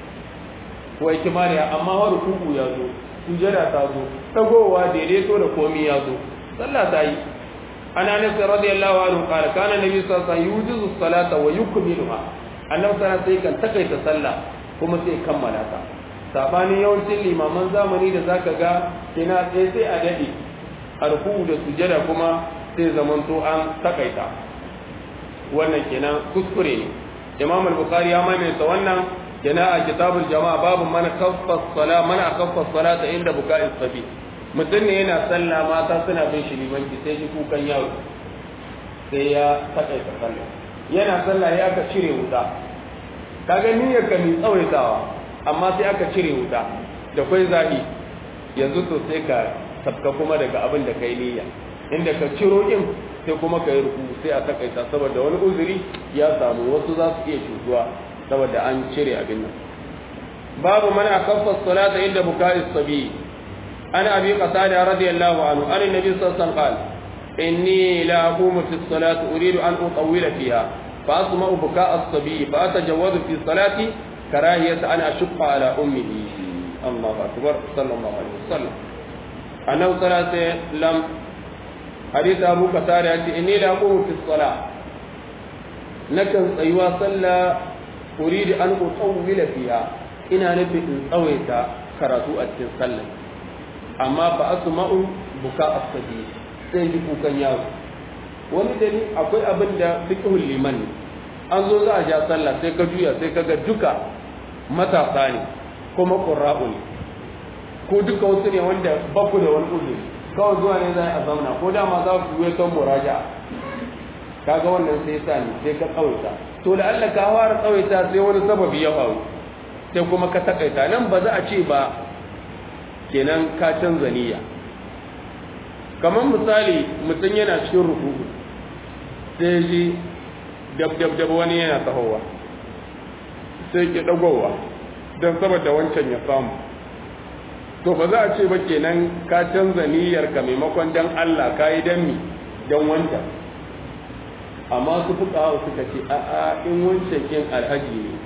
ko ikmaliha amma har ruku ya zo sujada ta zo tagowa daidaito da komi ya zo sallah ta yi ana nabi radiyallahu anhu qala kana nabi sallallahu alaihi wasallam yujizu salata wa yukmiluha annabi sallallahu alaihi kan takaita sallah kuma sai kammala ta sabanin yawancin limaman zamani da zaka ga ina sai sai a dade arku da sujada kuma sai zamanto an takaita wannan kenan kuskure ne imam al-bukhari ya maimaita wannan yana a kitabul jama'a babu man kaffa sala man akaffa salata inda buka'i sabi mutum ne yana sallah mata suna bin shi limanci sai shi kukan yaro sai ya takaita sallah yana sallah ya ka cire wuta kaga niyyar ka mai tsawaitawa amma sai aka cire wuta da kwai zahi yanzu to sai ka sabka kuma daga abin da kai niyya inda ka ciro din sai kuma ka yi ruku sai a takaita saboda wani uzuri ya samu wasu za su iya cutuwa saboda an cire abin nan babu mana akaffa salata inda bukai sabi ana abi qatada radiyallahu anhu an annabi sallallahu alaihi wasallam qala inni la aqumu fi salati uridu an utawwila fiha fa asma'u bukaa as-sabi fa atajawwazu fi salati karahiyata an ashqa ala ummihi Allahu akbar sallallahu alaihi wasallam annabi sallallahu alaihi wasallam hadith abu qatada yace inni la aqumu fi salat nakan tsayuwa sallah uridu an utawwila fiha ina nufin in tsawaita karatu a cikin sallah amma ba asma'u buka as-sabi sai ji kukan yaro wani dani akwai abin da fiqhul liman ne an zo za a ja sallah sai ka juya sai ka ga duka matasa ne kuma qurra'u ne ko duka wasu ne wanda ba ku da wani uzuri kawai zuwa ne za a zauna ko dama za ku yi ton muraja kaga wannan sai sa ne sai ka tsawaita to da Allah ka fara tsawaita sai wani sababi ya faru sai kuma ka takaita nan ba za a ce ba kenan ka canza niyya kamar misali mutum yana cikin rukuku sai ji dab dab dab wani yana tahowa sai ke dagowa don saboda wancan ya samu to ba za a ce ba kenan ka canza niyyar ka maimakon dan Allah ka yi dan mi dan wancan amma su fuka hau suka ce a'a in wancan kin alhaji ne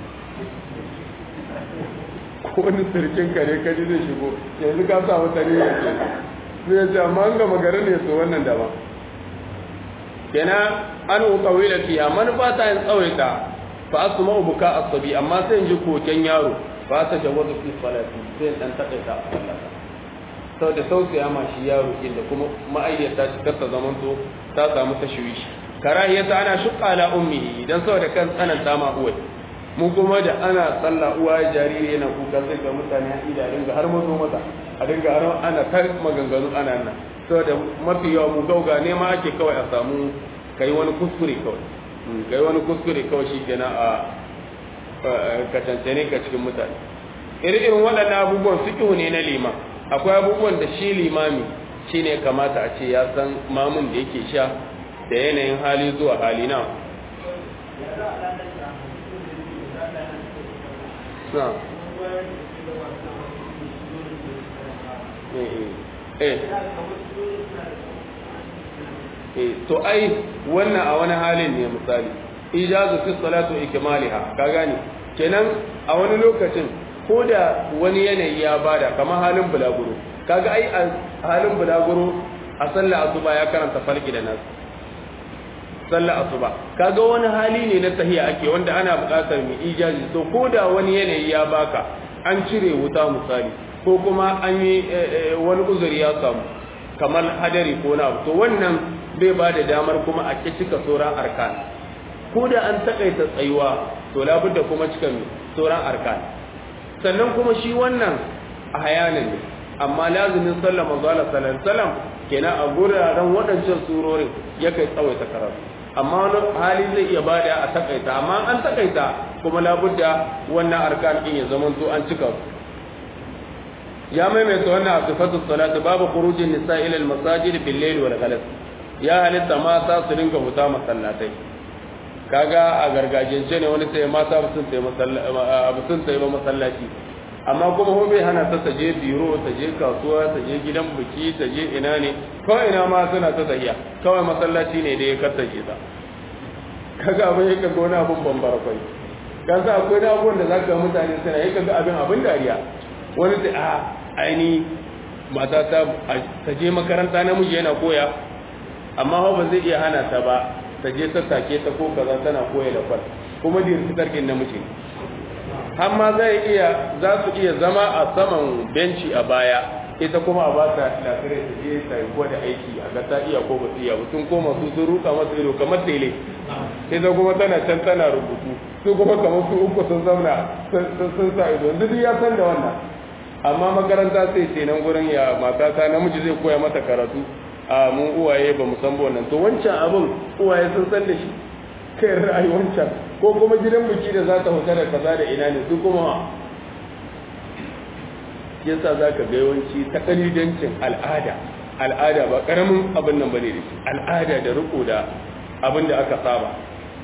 ko wani sirkin ka ne kaji zai shigo yanzu ka sa wata ne yake sai ya ce amma an gama gari ne su wannan daban kenan an ukawila fiya manufa ta yin tsawaita fa asma buka asabi amma sai in ji koken yaro ba ta jawazu fi salati sai in dan takaita a sallata saboda tausaya ma shi yaro din da kuma ma'ayyata shi kasa zamanto ta samu tashwishi karahiyata ana shuqqa ala ummihi dan saboda kan tsananta ma uwai mu kuma da ana sallah uwa jariri yana kuka sai ga mutane a ida dinga har mazo mata a dinga har ana ta maganganu ana nan saboda mafi yawa mu gauga ne ma ake kawai a samu kai wani kuskure kawai kai wani kuskure kawai shi kenan a ka cancane ka cikin mutane irin waɗannan abubuwan fiƙihu ne na liman akwai abubuwan da shi limami shine kamata a ce ya san mamun da yake sha da yanayin hali zuwa hali na na to ai wannan a wani halin ne misali ijazu fi salatu ikmaliha ka gane kenan a wani lokacin ko da wani yanayi ya bada kamar halin bulaguro kaga ai a halin bulaguro a sallar asuba ya karanta falki da nasu sallar asuba kaga wani hali ne na tahiya ake wanda ana buƙatar mu ijazi to ko da wani yanayi ya baka an cire wuta misali ko kuma an yi wani uzuri ya samu kamar hadari ko na to wannan bai ba da damar kuma a cika sauran arkan ko da an takaita tsayuwa to labudda kuma cika sauran arkan sannan kuma shi wannan a hayanin ne amma lazumin sallar manzo Allah sallallahu alaihi wasallam kenan a guraren waɗancan surorin ya kai tsawaita karatu amma wani hali zai iya bada a takaita amma an takaita kuma labudda wannan arkan din ya zama to an cika su ya maimaita wannan a sifatu salatu babu khurujin nisa ila al masajid bil layl wal ghalas ya halitta mata su dinga fita masallatai kaga a gargajiyance ne wani sai mata sun sai masallaci sun sai masallaci amma kuma ho bai hana ta taje biro ta je kasuwa ta je gidan biki ta je ina ne kawai ina ma suna ta tahiya kawai masallaci ne da ya kartace ta kaga abin yake ga wani abin bambara kai ka sa akwai da abubuwan da zaka ga mutane suna yi kaga abin abin dariya wani sai a aini mata ta ta je makaranta namiji yana koya amma ho ba zai iya hana ta ba ta je ta take ta ko kaza tana koya da kwal kuma dirti tarkin namiji har ma zai iya za su iya zama a saman benci a baya ita kuma a ba ta lafiya ta je ta yi gwada aiki a ga ta iya ko ba su iya ba sun koma su sun ruka masa ido kamar tele ita kuma tana can tana rubutu su kuma kamar su uku sun zauna sun sa ido duk ya san da wannan amma makaranta sai ce nan gurin ya matata namiji zai koya mata karatu a mun uwaye ba mu san wannan to wancan abin uwaye sun san da shi kai ra'ayi wancan ko kuma gidan biki da za ta huta da kaza da ina ne su kuma yasa zaka ga yawanci ta kalidancin al'ada al'ada ba karamin abin nan bane da shi al'ada da riko da abin da aka saba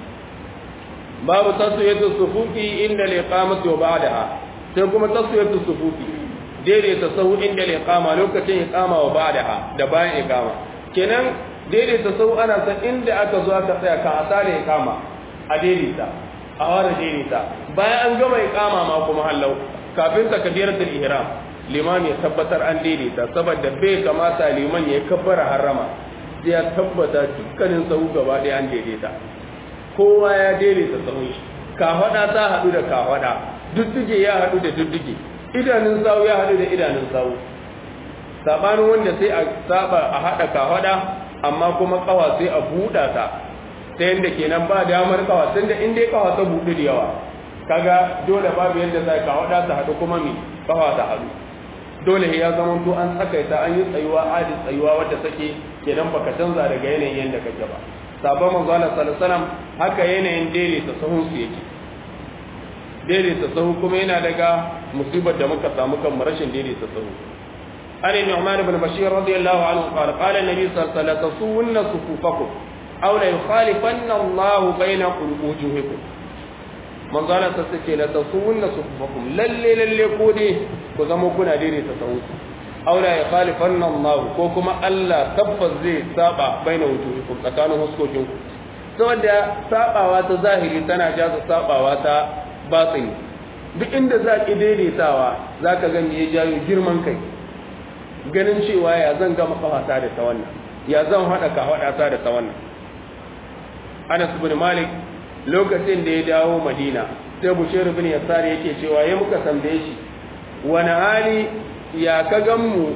babu taswiyatu sufufi inda liqamati wa ba'daha sai kuma taswiyatu sufufi daidaita sahu inda liqama lokacin iqama wa ba'daha da bayan iqama kenan daidaita sahu ana san inda aka zo aka tsaya ka asale iqama a daidaita a wara daidaita bayan an gama iqama ma kuma hallau kafin takbiratul ihram liman ya tabbatar an daidaita saboda bai kamata liman ya kabbara harama sai ya tabbata dukkanin sahu gaba ɗaya an daidaita kowa ya daidaita sahun shi kafada ta haɗu da kafada dudduge ya haɗu da dudduge idanun sawu ya haɗu da idanun sawu sabanin wanda sai a saba a haɗa kafada amma kuma kawa sai a buɗa ta ta yadda kenan ba damar kawa tunda in dai kawa ta buɗu da yawa kaga dole babu yadda za kafada ta haɗu kuma mi kawa ta haɗu dole ya zama to an tsakaita an yi tsayuwa adi tsayuwa wadda take kenan baka canza daga yanayin yadda kake ba sabon manzo Allah sallallahu alaihi wasallam haka yanayin daidaita sahun su yake daidaita sahu kuma yana daga musibar da muka samu kan rashin daidaita sahu an ibn Umar ibn Bashir radiyallahu anhu qala qala an-nabi sallallahu alaihi wasallam tasuwunna sufufakum aw la yukhalifanna Allah bayna wujuhikum manzo Allah sai ce la tasuwunna sufufakum lalle lalle ko dai ku zama kuna daidaita sahu aw la yukhalifanna Allah ko kuma Allah tabbas zai saba baina wujuhikum tsakanin huskokinku saboda sabawa ta zahiri tana jaza sabawa ta batini duk inda za ki daidaitawa za ka ga me ya jawo girman kai ganin cewa ya zan gama kawata da ta wannan ya zan haɗa ka haɗa ta da ta wannan anas bin malik lokacin da ya dawo madina sai bushir bin yasar yake cewa ya muka tambaye shi wani hali ya ka gan mu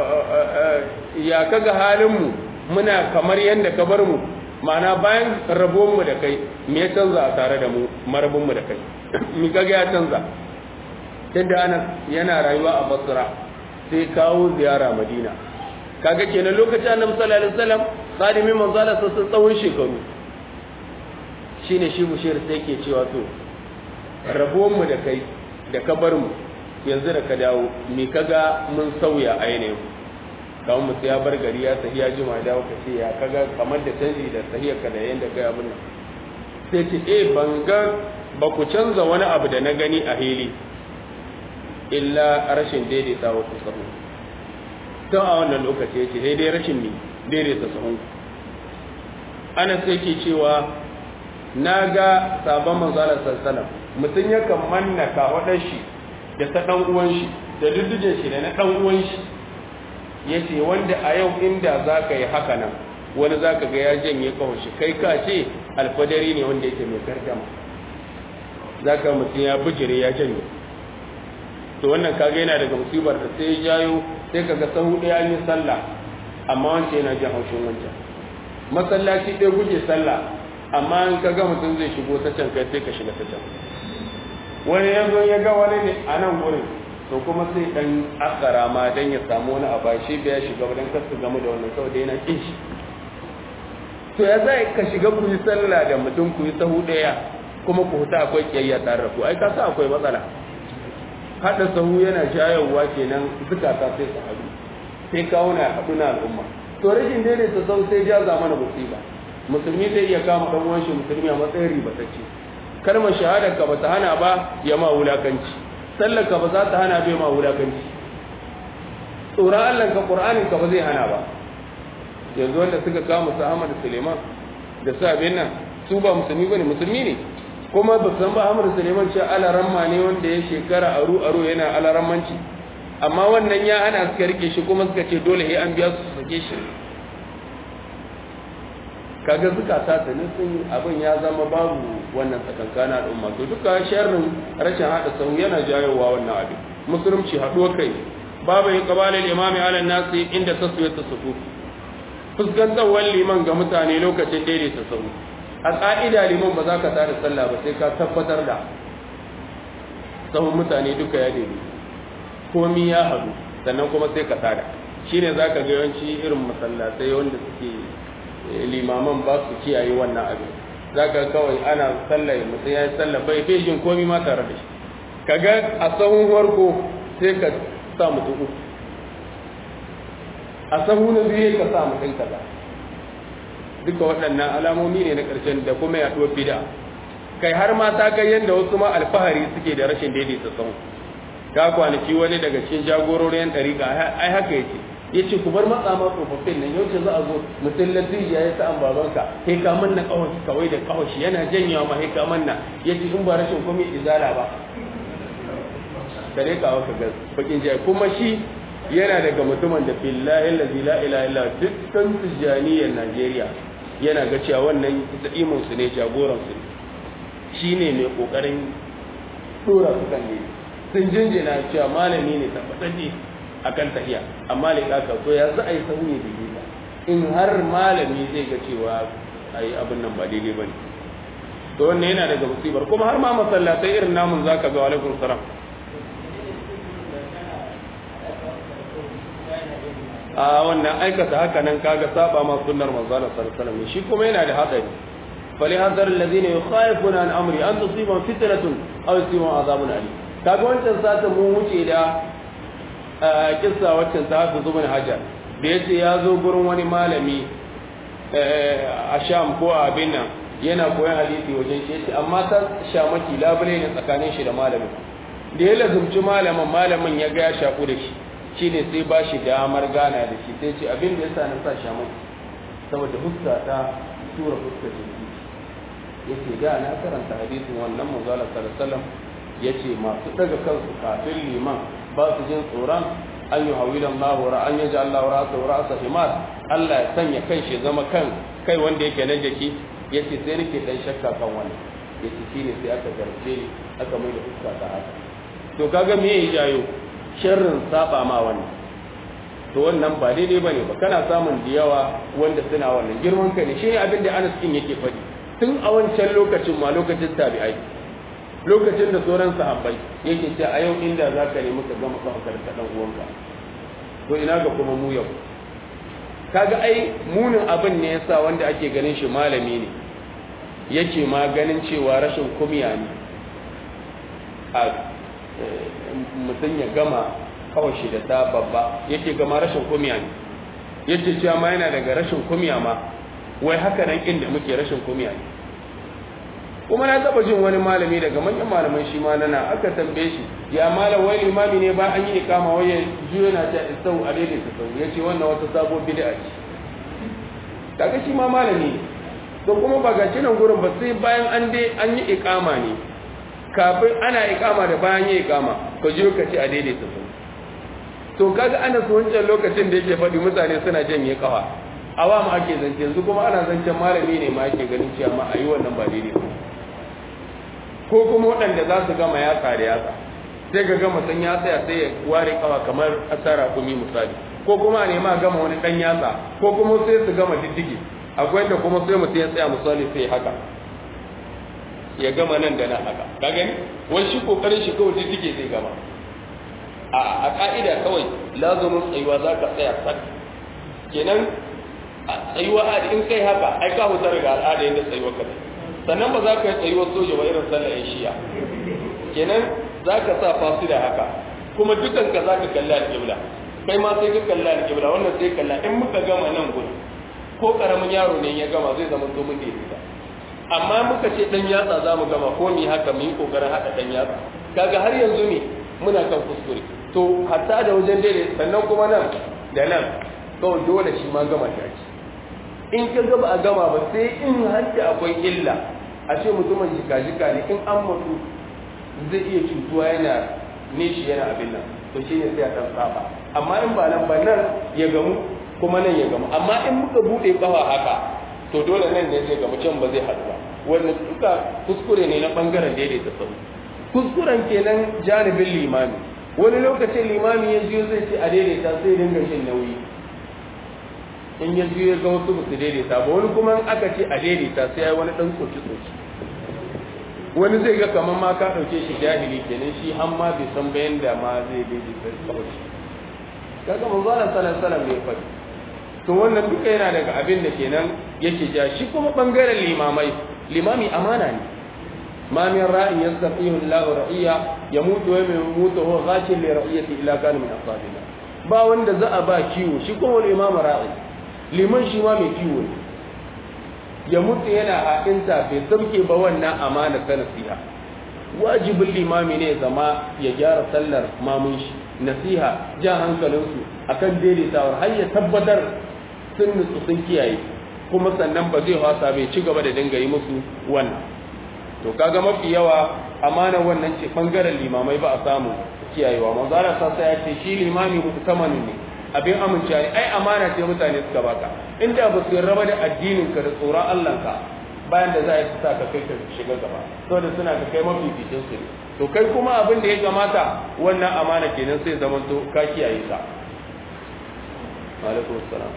ya ka ga halin mu muna kamar yadda ka bar mu ma'ana bayan rabuwanmu da kai me ya canza a tare da mu marabinmu da kai mi kaga ya canza tunda ana yana rayuwa a basra sai kawo ziyara madina kaga kenan lokacin annabi sallallahu alaihi wasallam khadimin manzo Allah sun tsawon shekaru shine shi bushir sai yake cewa to rabuwanmu da kai da ka bar mu yanzu da ka dawo mi kaga mun sauya a yanayin kawai mutu ya bar gari ya sahi ya jima dawo ka ce ya kaga kamar da canji da sahiyarka da yadda kai abin nan sai ce eh ban ga ba ku canza wani abu da na gani a hili illa rashin daidaita wa sahu don a wannan lokaci ya ce sai dai rashin ne daidaita sahun ana sai ke cewa na ga sabon manzalar sassalam mutum yakan manna kawaɗar shi da ta ɗan uwan shi da duddujen shi da na ɗan uwan shi ya ce wanda a yau inda za ka yi haka nan wani za ka ga ya janye kawashi kai ka ce alfadari ne wanda yake mai gardama za ka mutum ya bijire ya janye to wannan kaga yana daga musibar da sai ya jayo sai ka ga sahu ɗaya an yi sallah amma wancan yana jin haushin wancan masallaci ɗaya guje sallah amma in ka ga mutum zai shigo ta can kai sai ka shiga ta can wani yanzu ya ga wani ne a nan wurin to kuma sai dan akara ma dan ya samu wani abu shi bai ya shiga dan kasu gamu da wannan saboda yana kin shi to ya zai ka shiga ku yi sallah da mutum ku yi sahu daya kuma ku huta akwai kiyayya tare da ku ai ka sa akwai matsala hada sahu yana jayowa kenan zukata sai su haɗu sai kawo na haɗu na al'umma to rashin daidaita sau sai jaza mana musiba musulmi zai iya kama dan uwan shi musulmi a matsayin ribatacce kalmar shahadar ka bata hana ba ya ma wulakanci sallar ka ba za ta hana bai ma wulakanci tsoron Allah ka Qur'anin ka ba zai hana ba yanzu wanda suka kama su Ahmad Suleiman da su abin nan su ba musulmi bane musulmi ne kuma ba san ba Ahmad Suleiman ce alaramma ne wanda ya shekara aru aru yana alarammanci amma wannan ya hana suka rike shi kuma suka ce dole sai an biya su su sake shi kaga zukata ta sun abin ya zama babu wannan tsakankanin al'umma to duka sharrin rashin hada sau yana jayowa wannan abin musulunci haɗuwa kai babu yin kabalin imami ala nasi inda taswiyar ta sufu fuskantarwar liman ga mutane lokacin daidaita sau a ƙa'ida liman ba za ka tada sallah ba sai ka tabbatar da sahun mutane duka ya daidai komi ya haɗu sannan kuma sai ka tada shine za ka ga yawanci irin masallatai wanda suke limaman ba su kiyaye wannan abin za ka kawai ana sallah mutum ya yi sallah bai bai jin komi ma tare da shi kaga a sahun farko sai ka sa mutum uku a sahu na biyu ka sa mutum kaza duka waɗannan alamomi ne na ƙarshen da kuma yaɗuwar bida kai har ma ta kai yadda wasu ma alfahari suke da rashin daidaita sahu ka kwanaki wani daga cikin jagororin ɗariƙa ai haka yake ya ce ku bar matsa ma tsofaffin nan yau ce za a zo mutum ladiji ya yi sa'an babanka he ka manna kawashi kawai da kawashi yana janyawa ma he ka manna ya ce in ba rashin kuma izala ba kare ka waka gas bakin jayi kuma shi yana daga mutumin da billahi allazi la ilaha illa dukkan tijaniyar Najeriya yana ga cewa wannan za'imin su ne jagoran su shine mai kokarin tura su kan ne sun jinjina cewa malami ne tabbatacce akan tahiya amma ne kaka to ya za a yi sahu ne da in har malami zai ga cewa ai abin nan ba daidai bane to wannan yana daga musibar kuma har ma masallatai irin namun zaka ga alaikum salam a wannan aikata haka nan kaga saba ma sunnar manzo Allah sallallahu alaihi wasallam shi kuma yana da hadari fali hadar alladhina yukhayifuna an amri an tusibahum fitnatun aw yusibahum azabun alim kaga wancan sata mu wuce da kissa waccan ta hafi zubin hajar da yace ya zo gurin wani malami a sham ko a abin nan yana koyon hadisi wajen shi yace amma ta shamaki labule ne tsakanin shi da malamin da ya lazumci malamin malamin ya ga ya shaku da shi shine sai ba shi damar gana da shi sai ce abin da ya sa na sa shamaki saboda huska ta tura huska jiki yace da na karanta hadisin wannan manzo Allah sallallahu alaihi wasallam yace masu daga kansu kafin liman ba su jin tsoron an yi hawilan lahu ra an yaji Allah ra'asa ra'asa himar Allah ya sanya kan shi zama kan kai wanda yake na jiki yace sai nake dan shakka kan wannan yace shine sai aka garce ni aka mai da fuska ta haka to kaga me yayi jayo sharrin saba ma wannan to wannan ba daidai bane ba kana samun da yawa wanda suna wannan girman kai ne shine abin da Anas kin yake faɗi tun a wancan lokacin ma lokacin tabi'ai lokacin da sauran sahabbai yake ce a yau inda za ka nemi ka gama kafakar ka dan uwanka to ina ga kuma mu yau kaga ai munin abin ne yasa wanda ake ganin shi malami ne yake ma ganin cewa rashin kumya ne a mutum ya gama kawai shi da ta babba yake gama rashin kumya ne yake cewa ma yana daga rashin kumya ma wai haka nan inda muke rashin kumya ne kuma na taba jin wani malami daga manyan malaman shi ma nana aka tambaye shi ya malam wai limami ne ba an yi ikama wai ya juyo na ta isau a daidai ta sau yace wannan wata sabo bid'a ce kaga shi ma malami ne to kuma ba ga nan gurin ba sai bayan an dai an yi ikama ne kafin ana ikama da bayan yi ikama ka juyo ka ce a daidai ta sau to kaga ana su wancan lokacin da yake faɗi mutane suna janye kafa awam ake zance yanzu kuma ana zancen malami ne ma ake ganin cewa ma a yi wannan ba daidai ba ko kuma waɗanda za su gama yatsa da yatsa sai ga gama san ya tsaya sai ya ware kawa kamar asara kumi misali ko kuma a nema gama wani ɗan yatsa ko kuma sai su gama diddige akwai da kuma sai mutum ya tsaya misali sai haka ya gama nan da nan haka ka gani wani shi kokarin shi kawai diddige zai gama a a ka'ida kawai lazumin tsayuwa za ka tsaya sak kenan tsayuwa a in kai haka ai ka hutar ga al'ada yadda tsayuwa ka sannan ba za ka yi tsayuwar soja ba irin sallar yan shiya kenan za ka sa fasu da haka kuma dukan ka za ka kalli alƙibla kai ma sai ka kalli alƙibla wannan sai kalla in muka gama nan gudu ko ƙaramin yaro ne ya gama zai zama zo mun da amma muka ce ɗan yatsa za mu gama ko mu haka mu yi ƙoƙarin haɗa ɗan yatsa kaga har yanzu ne muna kan kuskure to hatta da wajen daidai sannan kuma nan da nan kawai dole shi ma gama shi ake in ka gaba a gama ba sai in hajji akwai illa a ce mutumin jika-jika ne in an mutu zai iya cutuwa yana nishi yana abin nan to shi ne sai a ɗan saba amma in ba nan ba nan ya gamu kuma nan ya gamu amma in muka buɗe ƙafa haka to dole nan ne zai gamu can ba zai haɗu ba wanda duka kuskure ne na ɓangaren daidaita sau kuskuren kenan janibin limami wani lokacin limami ya jiyo zai ce a daidaita sai dinga shin nauyi in ya juye ga wasu ba su daidaita ba wani kuma aka ce a daidaita sai ya wani dan tsoki tsoki wani zai ga kamar ma ka ɗauke shi jahili kenan shi har ma bai san bayan da ma zai daidaita kawai kaga manzo Allah sallallahu alaihi wasallam bai faɗi to wannan duka yana daga abin da kenan yake ja shi kuma bangaren limamai limami amana ne ma min ra'in yastaqihu Allahu ra'iya yamutu wa yamutu huwa ghashil li ra'iyati ila kana min ashabina ba wanda za a ba kiwo shi kuma wani imam ra'i liman shi ma mai kiwo ne ya mutu yana haƙinta bai sauke ba wannan amana ta nasiha wajibin limami ne zama ya gyara sallar mamun shi nasiha jan hankalinsu akan daidaitawar har ya tabbatar sun nutsu sun kiyaye kuma sannan ba zai hasa bai ci gaba da dinga yi musu wannan to kaga mafi yawa amana wannan ce bangaren limamai ba a samu kiyayewa manzo Allah sassa ya ce shi limami mu'tamanin ne abin amincewa ne ai amana ce mutane suka baka inda ba su raba da addinin ka da tsoron Allah ka bayan da za a yi sa ka kai ka shiga gaba saboda suna ka kai mafificin su ne to kai kuma abin da ya kamata wannan amana kenan sai zaman to ka kiyaye ka alaikum assalam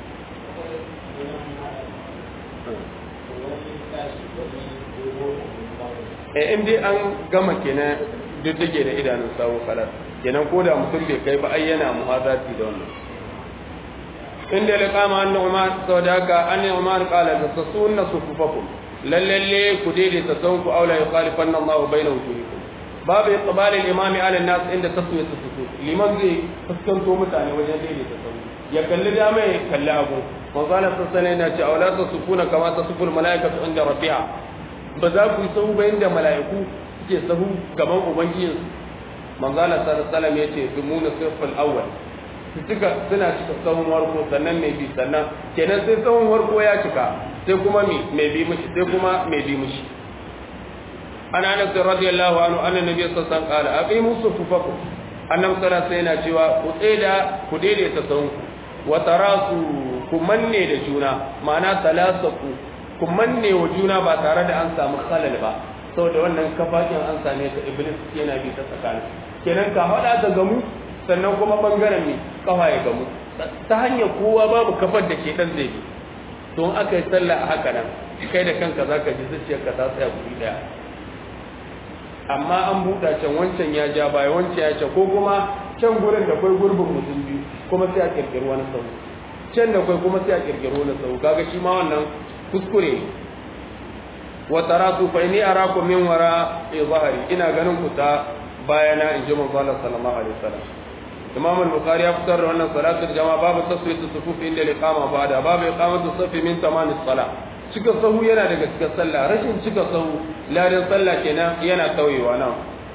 eh in dai an gama kenan duk take da idanun sawo kalar kenan ko da mutum bai kai ba ai yana muhazati da wannan inda ya kama an umar sau da haka an umar kala da su sunna sufufakum lallalle ku daidaita son ku aula ya khalifan nan ma bayna wujuhikum babu iqbal al-imami ala an-nas inda taswiyat as-sufuf liman zai fuskanto mutane wajen daidaita son ya kalli dama ya kalli abu manzo Allah sallallahu alaihi ce aula tasufuna kama tasuful malaikatu inda rabbiha ba za ku yi sahu ba inda mala'iku suke sahu gaban ubangijinsu manzala sallallahu ya ce dumuna sirfal awwal su cika suna cika sahun warko sannan mai bi sannan kenan sai sahun warko ya cika sai kuma mai bi mishi sai kuma mai bi mishi ana anas radiyallahu anhu anna nabiy sallallahu alaihi wasallam qala aqimu sufufakum annabi sallallahu alaihi yana cewa ku tseda ku daidaita sahun wa tarasu ku manne da juna ma'ana talasaku ku manne wa juna ba tare da an samu khalal ba saboda wannan kafakin an same ka iblis yana bi ta tsakanin kenan ka hada ta gamu sannan kuma bangaren ne kafa ya gamu ta hanyar kowa babu kafar da ke dan zai bi to in aka yi sallah a haka nan kai da kanka zaka ji zuciyarka ta tsaya guri daya amma an buɗa can wancan ya ja baya wancan ya ce ko kuma can gurin da kai gurbin mutum biyu kuma sai a kirkiri wani sau can da kai kuma sai a kirkiri wani sau kaga shi ma wannan kuskure wa taratu fa inni arakum min wara zahari ina ganin ku ta bayana in ji manzo Allah sallallahu alaihi wasallam Imam al-Bukhari ya fitar da wannan salatul jama'a babu taswiyatu sufuf inda liqama ba'da babu iqamatu safi min tamamis salah cika sahu yana daga cikin sallah rashin cika sahu ladan sallah kenan yana tauyewa nan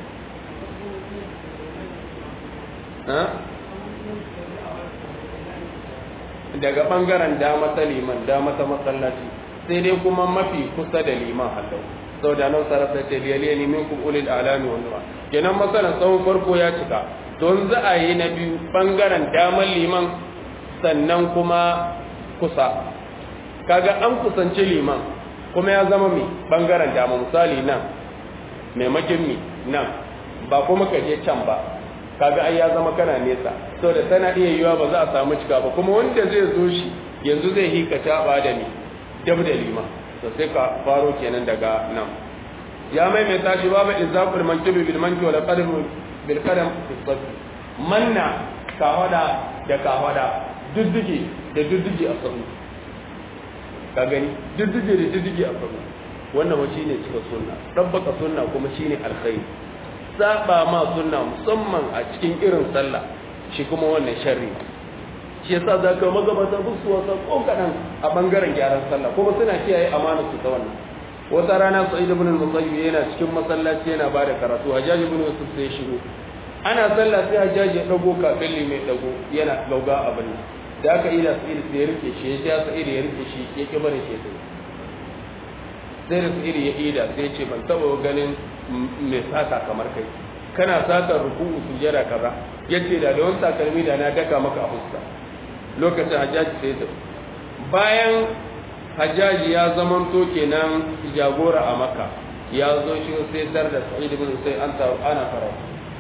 daga bangaren dama ta liman dama ta masallaci sai dai kuma mafi kusa da liman hallau sau da nan sarrafa ce liyaliya ne min kun ulil alami wa nura kenan masalan tsawon farko ya cika don za a yi na biyu bangaren damar liman sannan kuma kusa kaga an kusanci liman kuma ya zama mai bangaren dama misali nan maimakin mi nan ba kuma ka je can ba kaga ai ya zama kana nesa saboda tana iya yiwa ba za a samu cika ba kuma wanda zai zo shi yanzu zai hika taba da ni dab da liman to sai ka faro kenan daga nan ya maimaita shi babu izaqul mankibi bil manki wal qadam bil qadam fi manna kawada da kawada dudduge da dudduge a sahu ka gani dudduge da dudduge a sahu wannan wani shine cika sunna dabbaka sunna kuma shine alkhairi saba ma sunna musamman a cikin irin sallah shi kuma wannan sharri shi yasa za ka magabata su wasa ko kaɗan a ɓangaren gyaran sallah kuma suna kiyaye amana su ta wannan wata rana sa'id ibn al-musayyib yana cikin masallaci yana bada karatu hajjaj ibn yusuf sai shigo ana sallah sai hajjaj ya dago kafin limai dago yana gauga abin da aka ila sa'id sai ya rike shi ya sa'id ya rike shi ya ki bane shi sai sai da sa'id ya ida sai ya ce ban taba ganin mai sata kamar kai kana sata ruku'u sujada kaza yace da da wani takalmi da na daka maka a fuska lokacin hajjaji sai ta bayan hajjaji ya zaman to kenan jagora a maka ya zo shi sai tar da sa'id ibn sai an ta ana karatu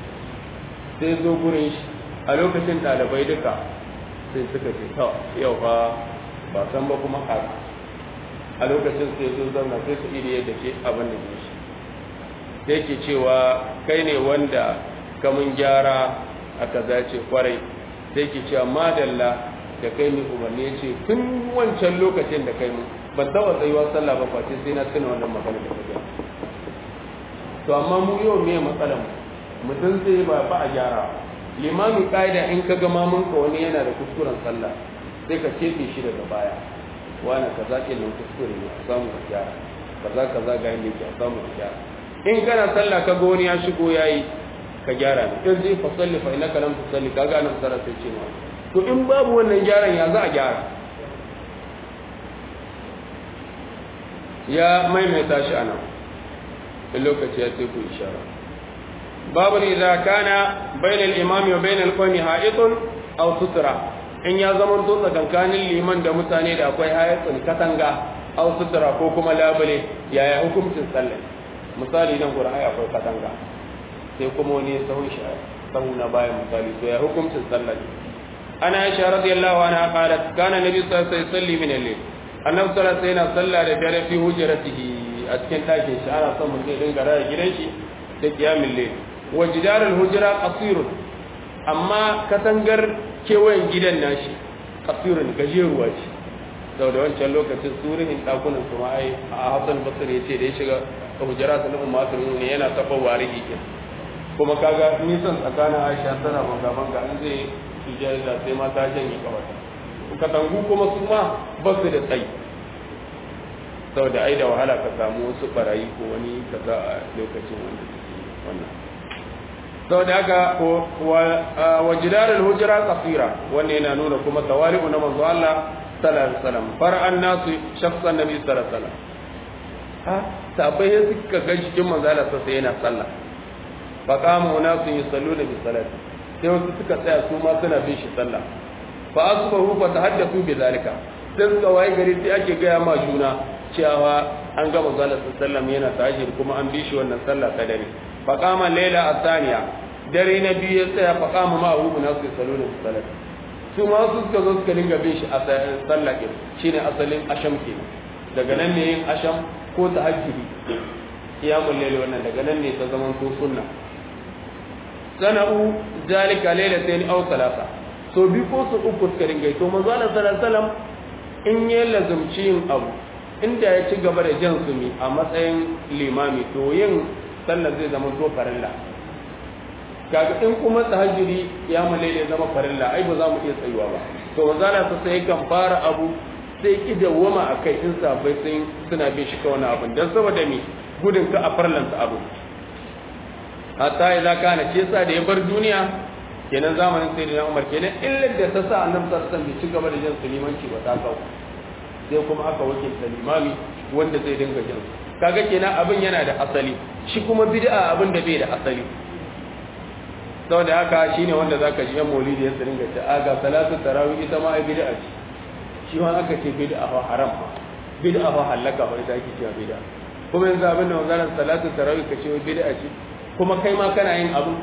sai zo gurin shi a lokacin dalibai duka sai suka ce to yau fa ba san ba kuma haka a lokacin sai zo zauna sai su iri yadda ke abin da shi sai ke cewa kai ne wanda kamun gyara aka zace kwarai sai ke cewa madalla da kai mai umarni ya ce tun wancan lokacin da kai mu ban taba tsayuwa sallah ba face sai na tuna wannan magana da kai to amma mu yau me matsalar mu mutum sai ba ba a gyara limami ƙa'ida in ka ga mamun ka wani yana da kuskuren sallah sai ka cefe shi daga baya wani kaza ke nan kuskure ne a samu ka gyara kaza kaza ga yadda yake a samu ka gyara in kana sallah ka ga wani ya shigo yayi ka gyara ne in zai fa salli fa innaka lam tusalli ka ga nan sarar sai ce ma to in babu wannan gyaran ya za a gyara ya maimaita shi anan in lokaci ya sai ku ishara babu idza kana bainal imami wa bainal qawmi ha'itun aw sutra in ya zama to tsakankanin liman da mutane da akwai hayatsun katanga aw sutra ko kuma labule yaya hukuncin sallah misali nan gurin ai akwai katanga sai kuma wani sahun shi sahu na bayan misali to ya hukuncin sallah ana aisha radiyallahu anha qalat kana nabi sallallahu alaihi wasallam min al-layl annabi sallallahu alaihi wasallam sallah da dare fi hujratihi a cikin ɗakin shi ana son mutum ya dinga raya gidan shi da qiyamul layl wa jidarul hujra qasirun amma katangar kewayen gidan nashi qasirun gajeruwa ce sau da wancan lokacin surihin ɗakunan su ma ai a hassan basir ya ce da ya shiga hujjara ta nufin masu ne yana taɓa wari hikin kuma kaga nisan tsakanin aisha tana banga banga an zai sujjara da sai mata janye kawai katangu kuma su ma ba su da tsayi sau da ai da wahala ka samu wasu barayi ko wani kaza a lokacin wanda suke wannan sau da haka wa jidarar hujjara tsafira wanda yana nuna kuma tawali'u na manzo Allah sallallahu alaihi wasallam far'an nasu shakhsan nabi sallallahu alaihi wasallam ha sabai sai suka ga cikin manzo Allah sai yana sallah fa qama nasu yusalluna bi salati sai wasu suka tsaya su ma suna bin shi sallah fa asbahu fa tahaddathu bi zalika sai suka waye gari sai ake gaya ma juna cewa an ga manzo Allah sallallahu alaihi wasallam yana tahajjud kuma an bi shi wannan sallah ta dare fa qama layla athaniya dare na biyu ya tsaya fa qama ma abu nasu yusalluna bi salati su ma su suka zo suka dinga bin shi a sallah ke shine asalin asham ke daga nan ne yin asham ko tahajjudi qiyamul layl wannan daga nan ne ta zaman to sunna sana'u zalika laylatayn aw thalatha so bi ko su uku suka dinga to manzo Allah sallallahu alaihi wasallam in ya lazumci yin abu inda ya ci gaba da jan sumi a matsayin limami to yin sallar zai zama to farilla kaga in kuma tahajjudi ya male ne zama farilla ai ba za mu iya tsayuwa ba to manzala ta sai kan fara abu sai ki dawwama akai in sabai sun suna bin shi kawai abin dan saboda me gudun ka a farlanta abu hatta idza kana ce sa da ya bar duniya kenan zamanin sayyidina Umar kenan illar da ta sa annabi sallallahu alaihi wasallam bai ci gaba da jan sulimanci ba ta kawo sai kuma aka wakilta limami wanda zai dinga jan kaga kenan abin yana da asali shi kuma bid'a abin da bai da asali saboda haka shine wanda zaka ji yan maulidi ya ringa ta aga salatu tarawih ita ma ai bid'a ce shi ma aka ce bid'a fa haram fa bid'a fa halaka fa ita ake cewa bid'a kuma yanzu abin da wannan salatu tarawih ka ce bid'a ce kuma kai ma kana yin abu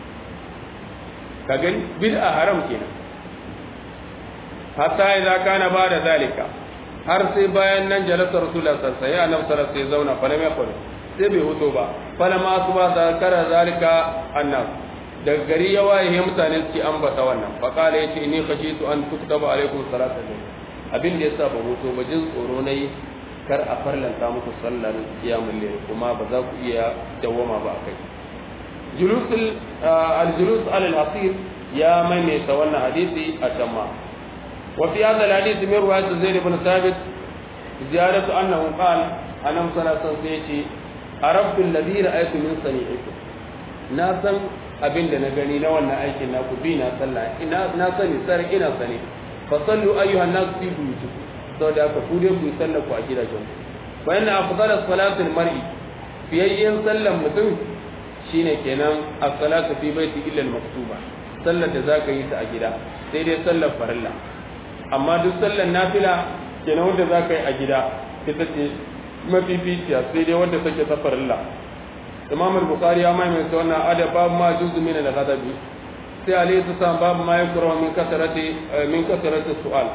ka gani bid'a haram kenan hatta idza kana ba da zalika har sai bayan nan jalasa rasulullah sallallahu alaihi wasallam ya annabi sai zauna fa lam yakul sai bai huto ba fa lamma asba zakara zalika annas daga gari ya waye mutane suke ambata wannan fa kala yace ni khashitu an tuktaba alaikum salatu abin da yasa ba hoto ba jin tsoro nayi kar a farlanta muku sallar qiyamul layl kuma ba za ku iya dawama ba akai julusul al-julus al-asir ya maimaita wannan hadisi a jamma wa fi hadha al-hadith min riwayat zaid ibn thabit ziyaratu annahu qala anam sallallahu alaihi yace arabtu alladhi ra'aytu min sani'ikum na san abin da na gani na wannan aikin naku bi na sallah ina na sani sar ina sani fa sallu ayyuhan nas fi buyutikum saboda haka ku dai ku sallah ku a gidajen ku fa inna afdalus salatil mar'i fiyayyen sallan mutum shine kenan as-salatu fi baiti illa al-maktuba sallar da zaka yi ta a gida sai dai sallar farilla amma duk sallar nafila kenan wanda zaka yi a gida ita ce mafificiya sai dai wanda take ta farilla imam al-bukhari ya maimaita wannan adab babu ma juzu min al-ghadabi sai alayhi salam babu ma yakra min kasarati min kasarati su'al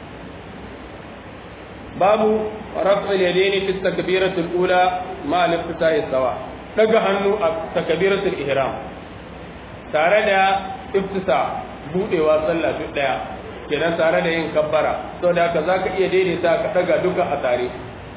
babu raf'il yadaini fi takbirati al-ula ma al-iftitahi sawa daga hannu a takbiratul ihram tare da iftisa budewa sallah duk daya kenan tare da yin kabbara saboda haka zaka iya daidaita ka daga duka a tare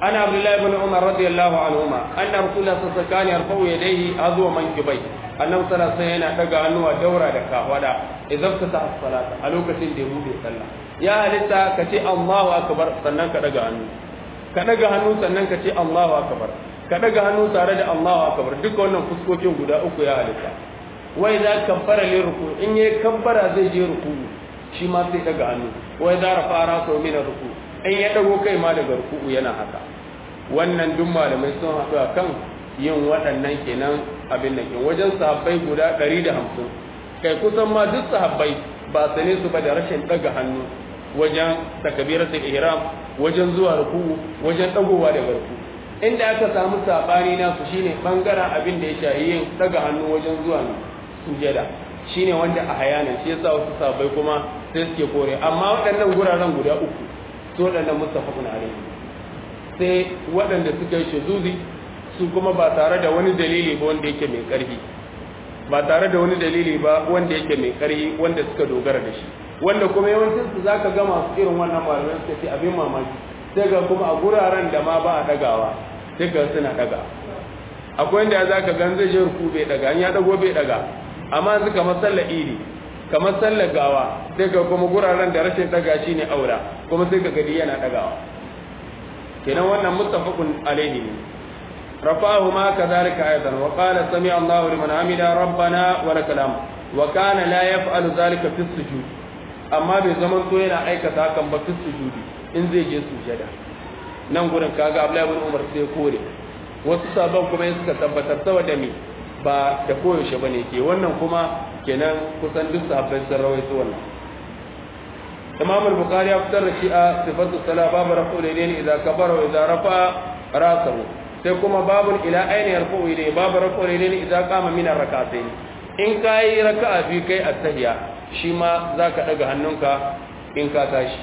ana abdullahi ibn umar radiyallahu anhuma anna rasulullah sallallahu alaihi wasallam yarfa'u yadayhi azwa mankibai annabi sallallahu alaihi yana daga hannuwa daura da kafada idan ka ta salata a lokacin da ya bude sallah ya halitta ka ce Allahu akbar sannan ka daga hannu ka daga hannu sannan ka ce Allahu akbar ka daga hannu tare da Allahu akbar duka wannan fuskokin guda uku ya halitta wai za kabbara li ruku in yayi kabbara zai je ruku shi ma sai daga hannu wai za rafa rasa min ruku in ya dago kai ma daga ruku yana haka wannan duk malamai sun haɗu a kan yin waɗannan kenan abin da ke wajen sahabbai guda 150 kai kusan ma duk sahabbai ba sane su ba da rashin daga hannu wajen takabiratul ihram wajen zuwa ruku wajen dagowa daga ruku inda aka samu sabani na su shine bangaren abin da ya shayi yin daga hannu wajen zuwa sujada shine wanda a hayanan shi yasa wasu sahabbai kuma sai suke kore amma waɗannan guraren guda uku su waɗannan mustafakun alaihi sai waɗanda suka yi shuzuzi su kuma ba tare da wani dalili ba wanda yake mai ƙarfi ba tare da wani dalili ba wanda yake mai ƙarfi wanda suka dogara da shi wanda kuma yawancin su zaka ga masu irin wannan malamai suka ce abin mamaki sai ga kuma a guraren da ma ba a dagawa sai ga suna daga akwai inda za ka gan zai je ruku bai daga an ya dago bai daga amma su kamar sallar idi kamar sallar gawa sai ga kuma guraren da rashin daga shi ne aura kuma sai ka gadi yana dagawa kenan wannan muttafaqun alaihi ne رفعه ما كذلك أيضا وقال سمع الله لمن حمد ربنا ولك الحمد وكان لا يفعل ذلك في السجود amma bai zaman to yana aikata hakan ba fi sujudi in zai je sujada nan gurin kaga Abdullahi ibn Umar sai kore wasu sabon kuma yin suka tabbatar saboda me ba da koyaushe bane ke wannan kuma kenan kusan duk sahabbai sun rawaito wannan Imam al-Bukhari ya fitar da shi a sifatu sala babu rafu ilayni idza kabara wa idza rafa rasahu sai kuma babun ila aini yarfu ilayni babu rafu ilayni idza qama min ar-rak'atayn in kai raka'a bi kai at-tahiyya shi ma za ka ɗaga hannunka in ka tashi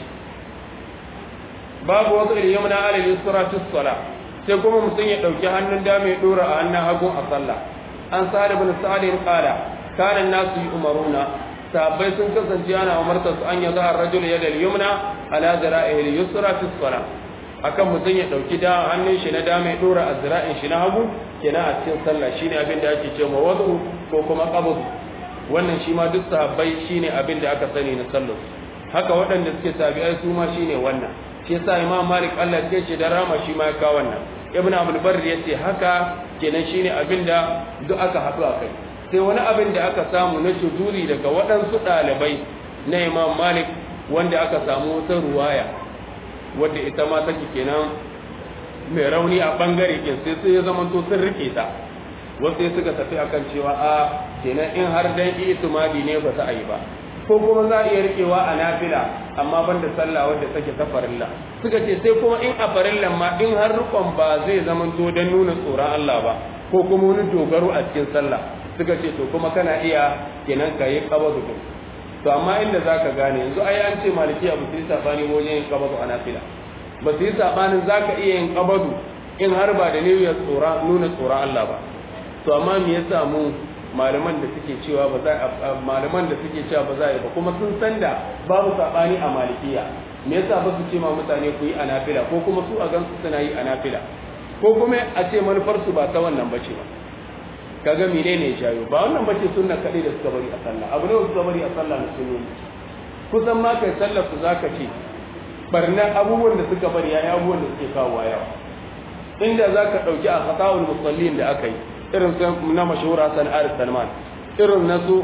babu wasu ilyamna alal yusra fi sala sai kuma mutum ya ɗauki hannun dama ya ɗora a hannun hagu a sallah an sa'ad ibn sa'ad qala kana nasu yu'maruna sahabbai sun kasance ana umarta su an yaza ar-rajul yadal yumna ala zira'ihi al-yusra fi sala akan mutum ya ɗauki da hannun shi na dama ya ɗora a zira'in shi na hagu kenan a cikin sallah shine abin da ake cewa wadu ko kuma qabd wannan shi ma duk sahabbai shine abin da aka sani na sallar haka waɗanda suke tabi'ai su ma shine wannan shi yasa imam malik Allah ya ce da rama shi ma ya kawo wannan ibn abdul barr ya ce haka kenan shine abin da duk aka haɗu a kai sai wani abin da aka samu na shuduri daga waɗansu ɗalibai na imam malik wanda aka samu wata ruwaya wadda ita ma take kenan mai rauni a bangare kin sai sai ya zama to sun rike ta wasu sai suka tafi akan cewa a kenan in har dan itimadi ne ba za a yi ba ko kuma za a iya rikewa a nafila amma banda sallah wadda take ta farilla suka ce sai kuma in a farillan ma in har rukon ba zai zama to dan nuna tsoron Allah ba ko kuma wani dogaro a cikin sallah suka ce to kuma kana iya kenan ka yi qabadu to amma inda zaka gane yanzu ai an ce maliki abu sai sabani wajen yin qabadu a nafila ba su yi sabanin zaka iya yin qabadu in har ba da niyyar tsora nuna tsoron Allah ba to amma me yasa mu malaman da suke cewa ba za malaman da suke cewa ba za yi ba kuma sun san da babu sabani a malikiya me yasa ba su ce ma mutane ku yi anafila ko kuma su a gan su suna yi anafila ko kuma a ce manufar su ba ta wannan bace ba kaga menene ya jayo ba wannan bace sunna kadai da suka bari a sallah abu ne suka bari a sallah na sunnoni kusan ma kai sallar su zaka ce barnan abubuwan da suka bari yayi abubuwan da suke kawo yawa inda zaka dauki a khata'ul musallin da aka yi irin na mashahura sana'ar salman irin na su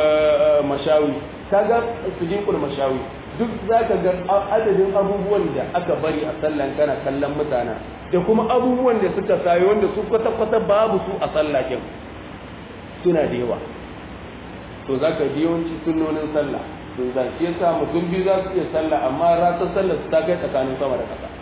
mashawi kaga sujinkul mashawi duk za ka ga adadin abubuwan da aka bari a sallan kana kallon mutane da kuma abubuwan da suka sayo wanda su kwata-kwata babu su a sallakin suna da yawa to za ka yawanci sunnonin sallah sun za shi yasa mutum biyu za su iya sallah amma ratar sallah su ta kai tsakanin sama da ƙasa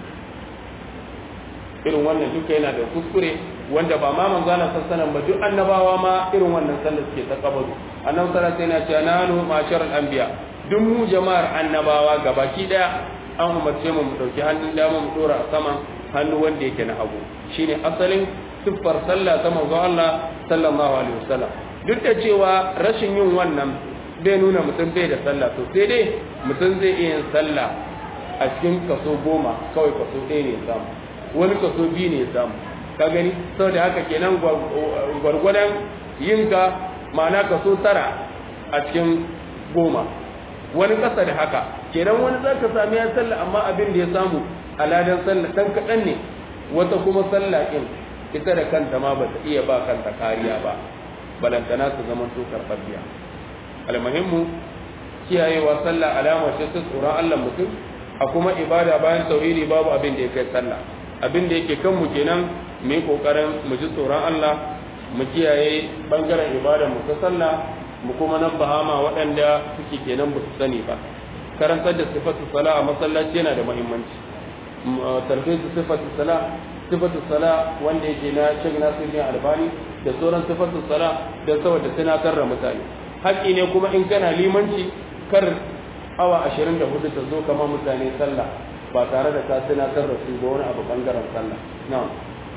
irin wannan duka yana da kuskure wanda ba ma manzana sassanan ba duk annabawa ma irin wannan sallar suke ta kabaru annabi sallallahu alaihi wasallam ya ce nanu masharal anbiya duk mu jama'ar annabawa gabaki daya an umarce mu mu dauki hannun dama mu dora a saman hannu wanda yake na hagu shine asalin siffar sallah ta manzo Allah sallallahu alaihi wasallam duk da cewa rashin yin wannan bai nuna mutum bai da sallah to sai dai mutum zai iya yin sallah a cikin kaso goma kawai kaso ɗaya ne samu wani kaso biyu ne ya samu ka gani saboda haka kenan gwargwadon yinka ma'ana kaso tara a cikin goma wani ƙasa da haka kenan wani za ka sami ya sallah amma abin da ya samu a ladan sallah ɗan kaɗan ne wata kuma sallah ɗin ita da kanta ma ba ta iya ba kanta kariya ba balantana su zama to karɓaɓɓiya almuhimmu kiyayewa sallah alama ce ta tsoron Allah mutum a kuma ibada bayan tauhidi babu abin da ya kai sallah abin da yake kanmu kenan mu yi kokarin mu ji tsoron Allah mu kiyaye bangaren ibada mu ta sallah mu kuma nan bahama waɗanda suke kenan ba su sani ba karantar da sifatu sala a masallaci yana da muhimmanci tarbiyyar sifatu sala sifatu sala wanda yake na Sheikh Nasiruddin Albani da sauran sifatu sala da saboda tunatar da mutane haƙƙi ne kuma in kana limanci kar awa 24 ta zo kama mutane sallah ba tare da ka tunatar da su ba wani abu bangaren sallah na'am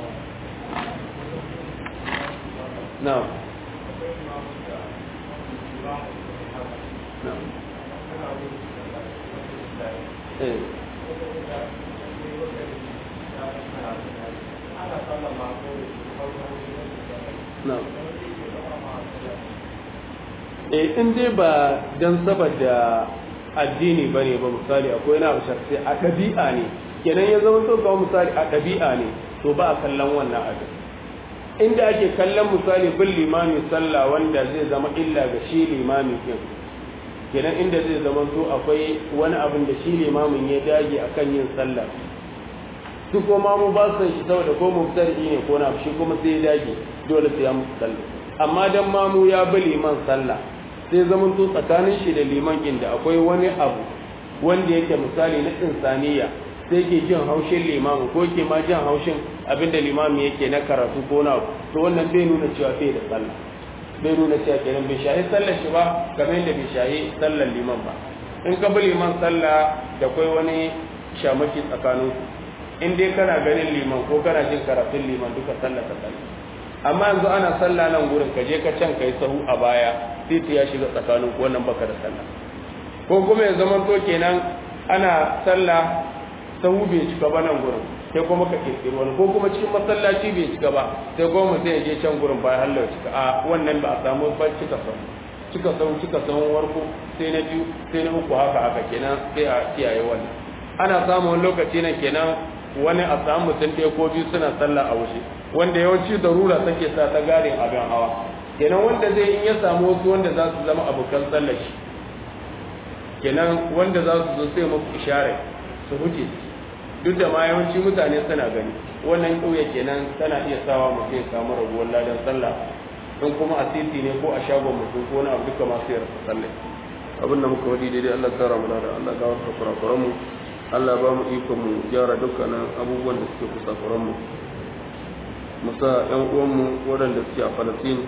na'am na'am eh na'am eh in dai ba dan saboda addini bane ba misali akwai na sharti a ɗabi'a ne kenan ya zama so kawo misali a ɗabi'a ne to ba a kallon wannan abin inda ake kallon misali bin limami sallah wanda zai zama illa ga shi limami din kenan inda zai zama to akwai wani abin da shi limamin ya dage akan yin sallah su ko mamu ba su san shi saboda ko mubtadi ne ko na shi kuma sai ya dage dole sai ya musu sallah amma dan mamu ya bi liman sallah sai zaman to tsakanin shi da liman inda akwai wani abu wanda yake misali na insaniya sai ke jin haushin limamu ko ke ma jin haushin abinda limami yake na karatu ko na to wannan bai nuna cewa bai da sallah bai nuna cewa kenan bai shahi sallar shi ba kamar yadda bai shahi sallar liman ba in ka bi liman sallah da kai wani shamaki tsakanin in dai kana ganin liman ko kana jin karatun liman duka sallah ta sallah amma yanzu ana sallah nan gurin ka je ka can kai sahu a baya titi ya shiga tsakanin ku wannan baka da sallah ko kuma ya zama to kenan ana sallah sahu bai cika ba nan gurin sai kuma ka kirkiri wani ko kuma cikin masallaci bai cika ba sai kuma sai ya je can gurin bayan Allah ya cika a wannan ba a samu ba cika sahu cika sahu cika sahu warko sai na biyu sai na uku haka haka kenan sai a kiyaye wannan ana samun lokaci nan kenan wani a samu mutum ɗaya ko biyu suna sallah a wuce wanda yawanci darura take sa ta garin abin hawa kenan wanda zai in ya samu wasu wanda za su zama abokan sallar shi kenan wanda za su zo sai muku ishare su huce duk da ma yawanci mutane suna gani wannan ƙauye kenan tana iya sawa mutum ya samu raguwar ladan sallah in kuma a titi ne ko a shagon mutum ko wani abu duka masu yarda sallah abin da muka wadi daidai Allah tsara mu da Allah ga wasu kurakuran mu Allah ba mu ikon mu gyara dukkanin abubuwan da suke kusakuran mu musa yan uwan mu waɗanda suke a Falastin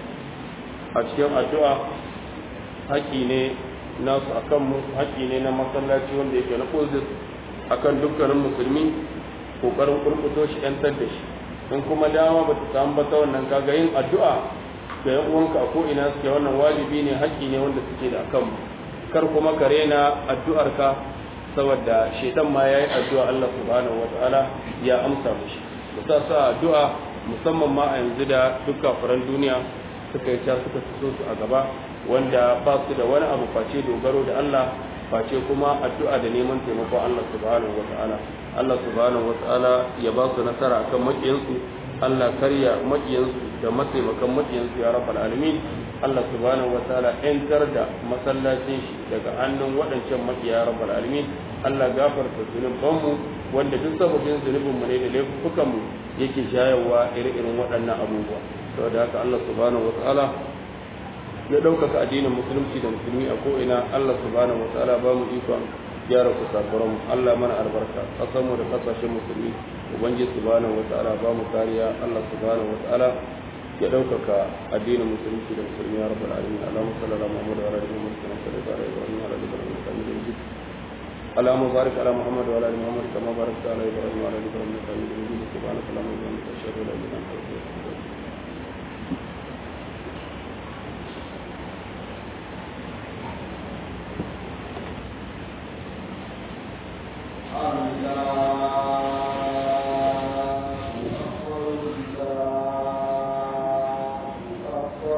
a cikin addu'a haƙi ne nasu akan mu haƙi ne na masallaci wanda yake na Qudus akan dukkanin musulmi kokarin kurkuto shi yantar da shi in kuma dama ba ta samu ba ta wannan kaga yin addu'a ga yan uwanka ko ina suke wannan wajibi ne haƙƙi ne wanda suke da akan kar kuma ka rena addu'arka saboda shaitan ma yayi addu'a Allah subhanahu wataala ya amsa mishi musa sa addu'a musamman ma a yanzu da duk kafiran duniya suka yi ta suka fito su a gaba wanda ba su da wani abu face dogaro da Allah face kuma addu'a da neman taimakon Allah subhanahu wataala Allah subhanahu wataala ya ba su nasara akan makiyansu Allah karya makiyansu da mataimakan makiyansu ya rabbal alamin Allah subhanahu wataala yantar da masallacin shi daga hannun waɗancan makiya rabbal alamin Allah gafarta zunubanmu wanda duk sababin zunubinmu ne da laifukanmu yake shayarwa ire-iren waɗannan abubuwa saboda haka Allah subhanahu wataala ya ɗaukaka addinin musulunci da musulmi a ko'ina Allah subhanahu wataala ba mu ikon gyara kusakuran Allah mana albarka ƙasarmu da ƙasashen musulmi ubangiji subhanahu wataala ba mu kariya Allah subhanahu wataala ya ɗaukaka addinin musulunci da musulmi ya rabbal alamin Allahumma salli ala Muhammad wa ala ali Muhammad kama sallaita ala Ibrahim wa ala ali Ibrahim innaka Hamidum Majid اللهم بارك على محمد وعلى ال محمد كما باركت على ابراهيم وعلى ال ابراهيم انك حميد مجيد سبحانك اللهم وبحمدك اشهد ان لا اله الا انت استغفرك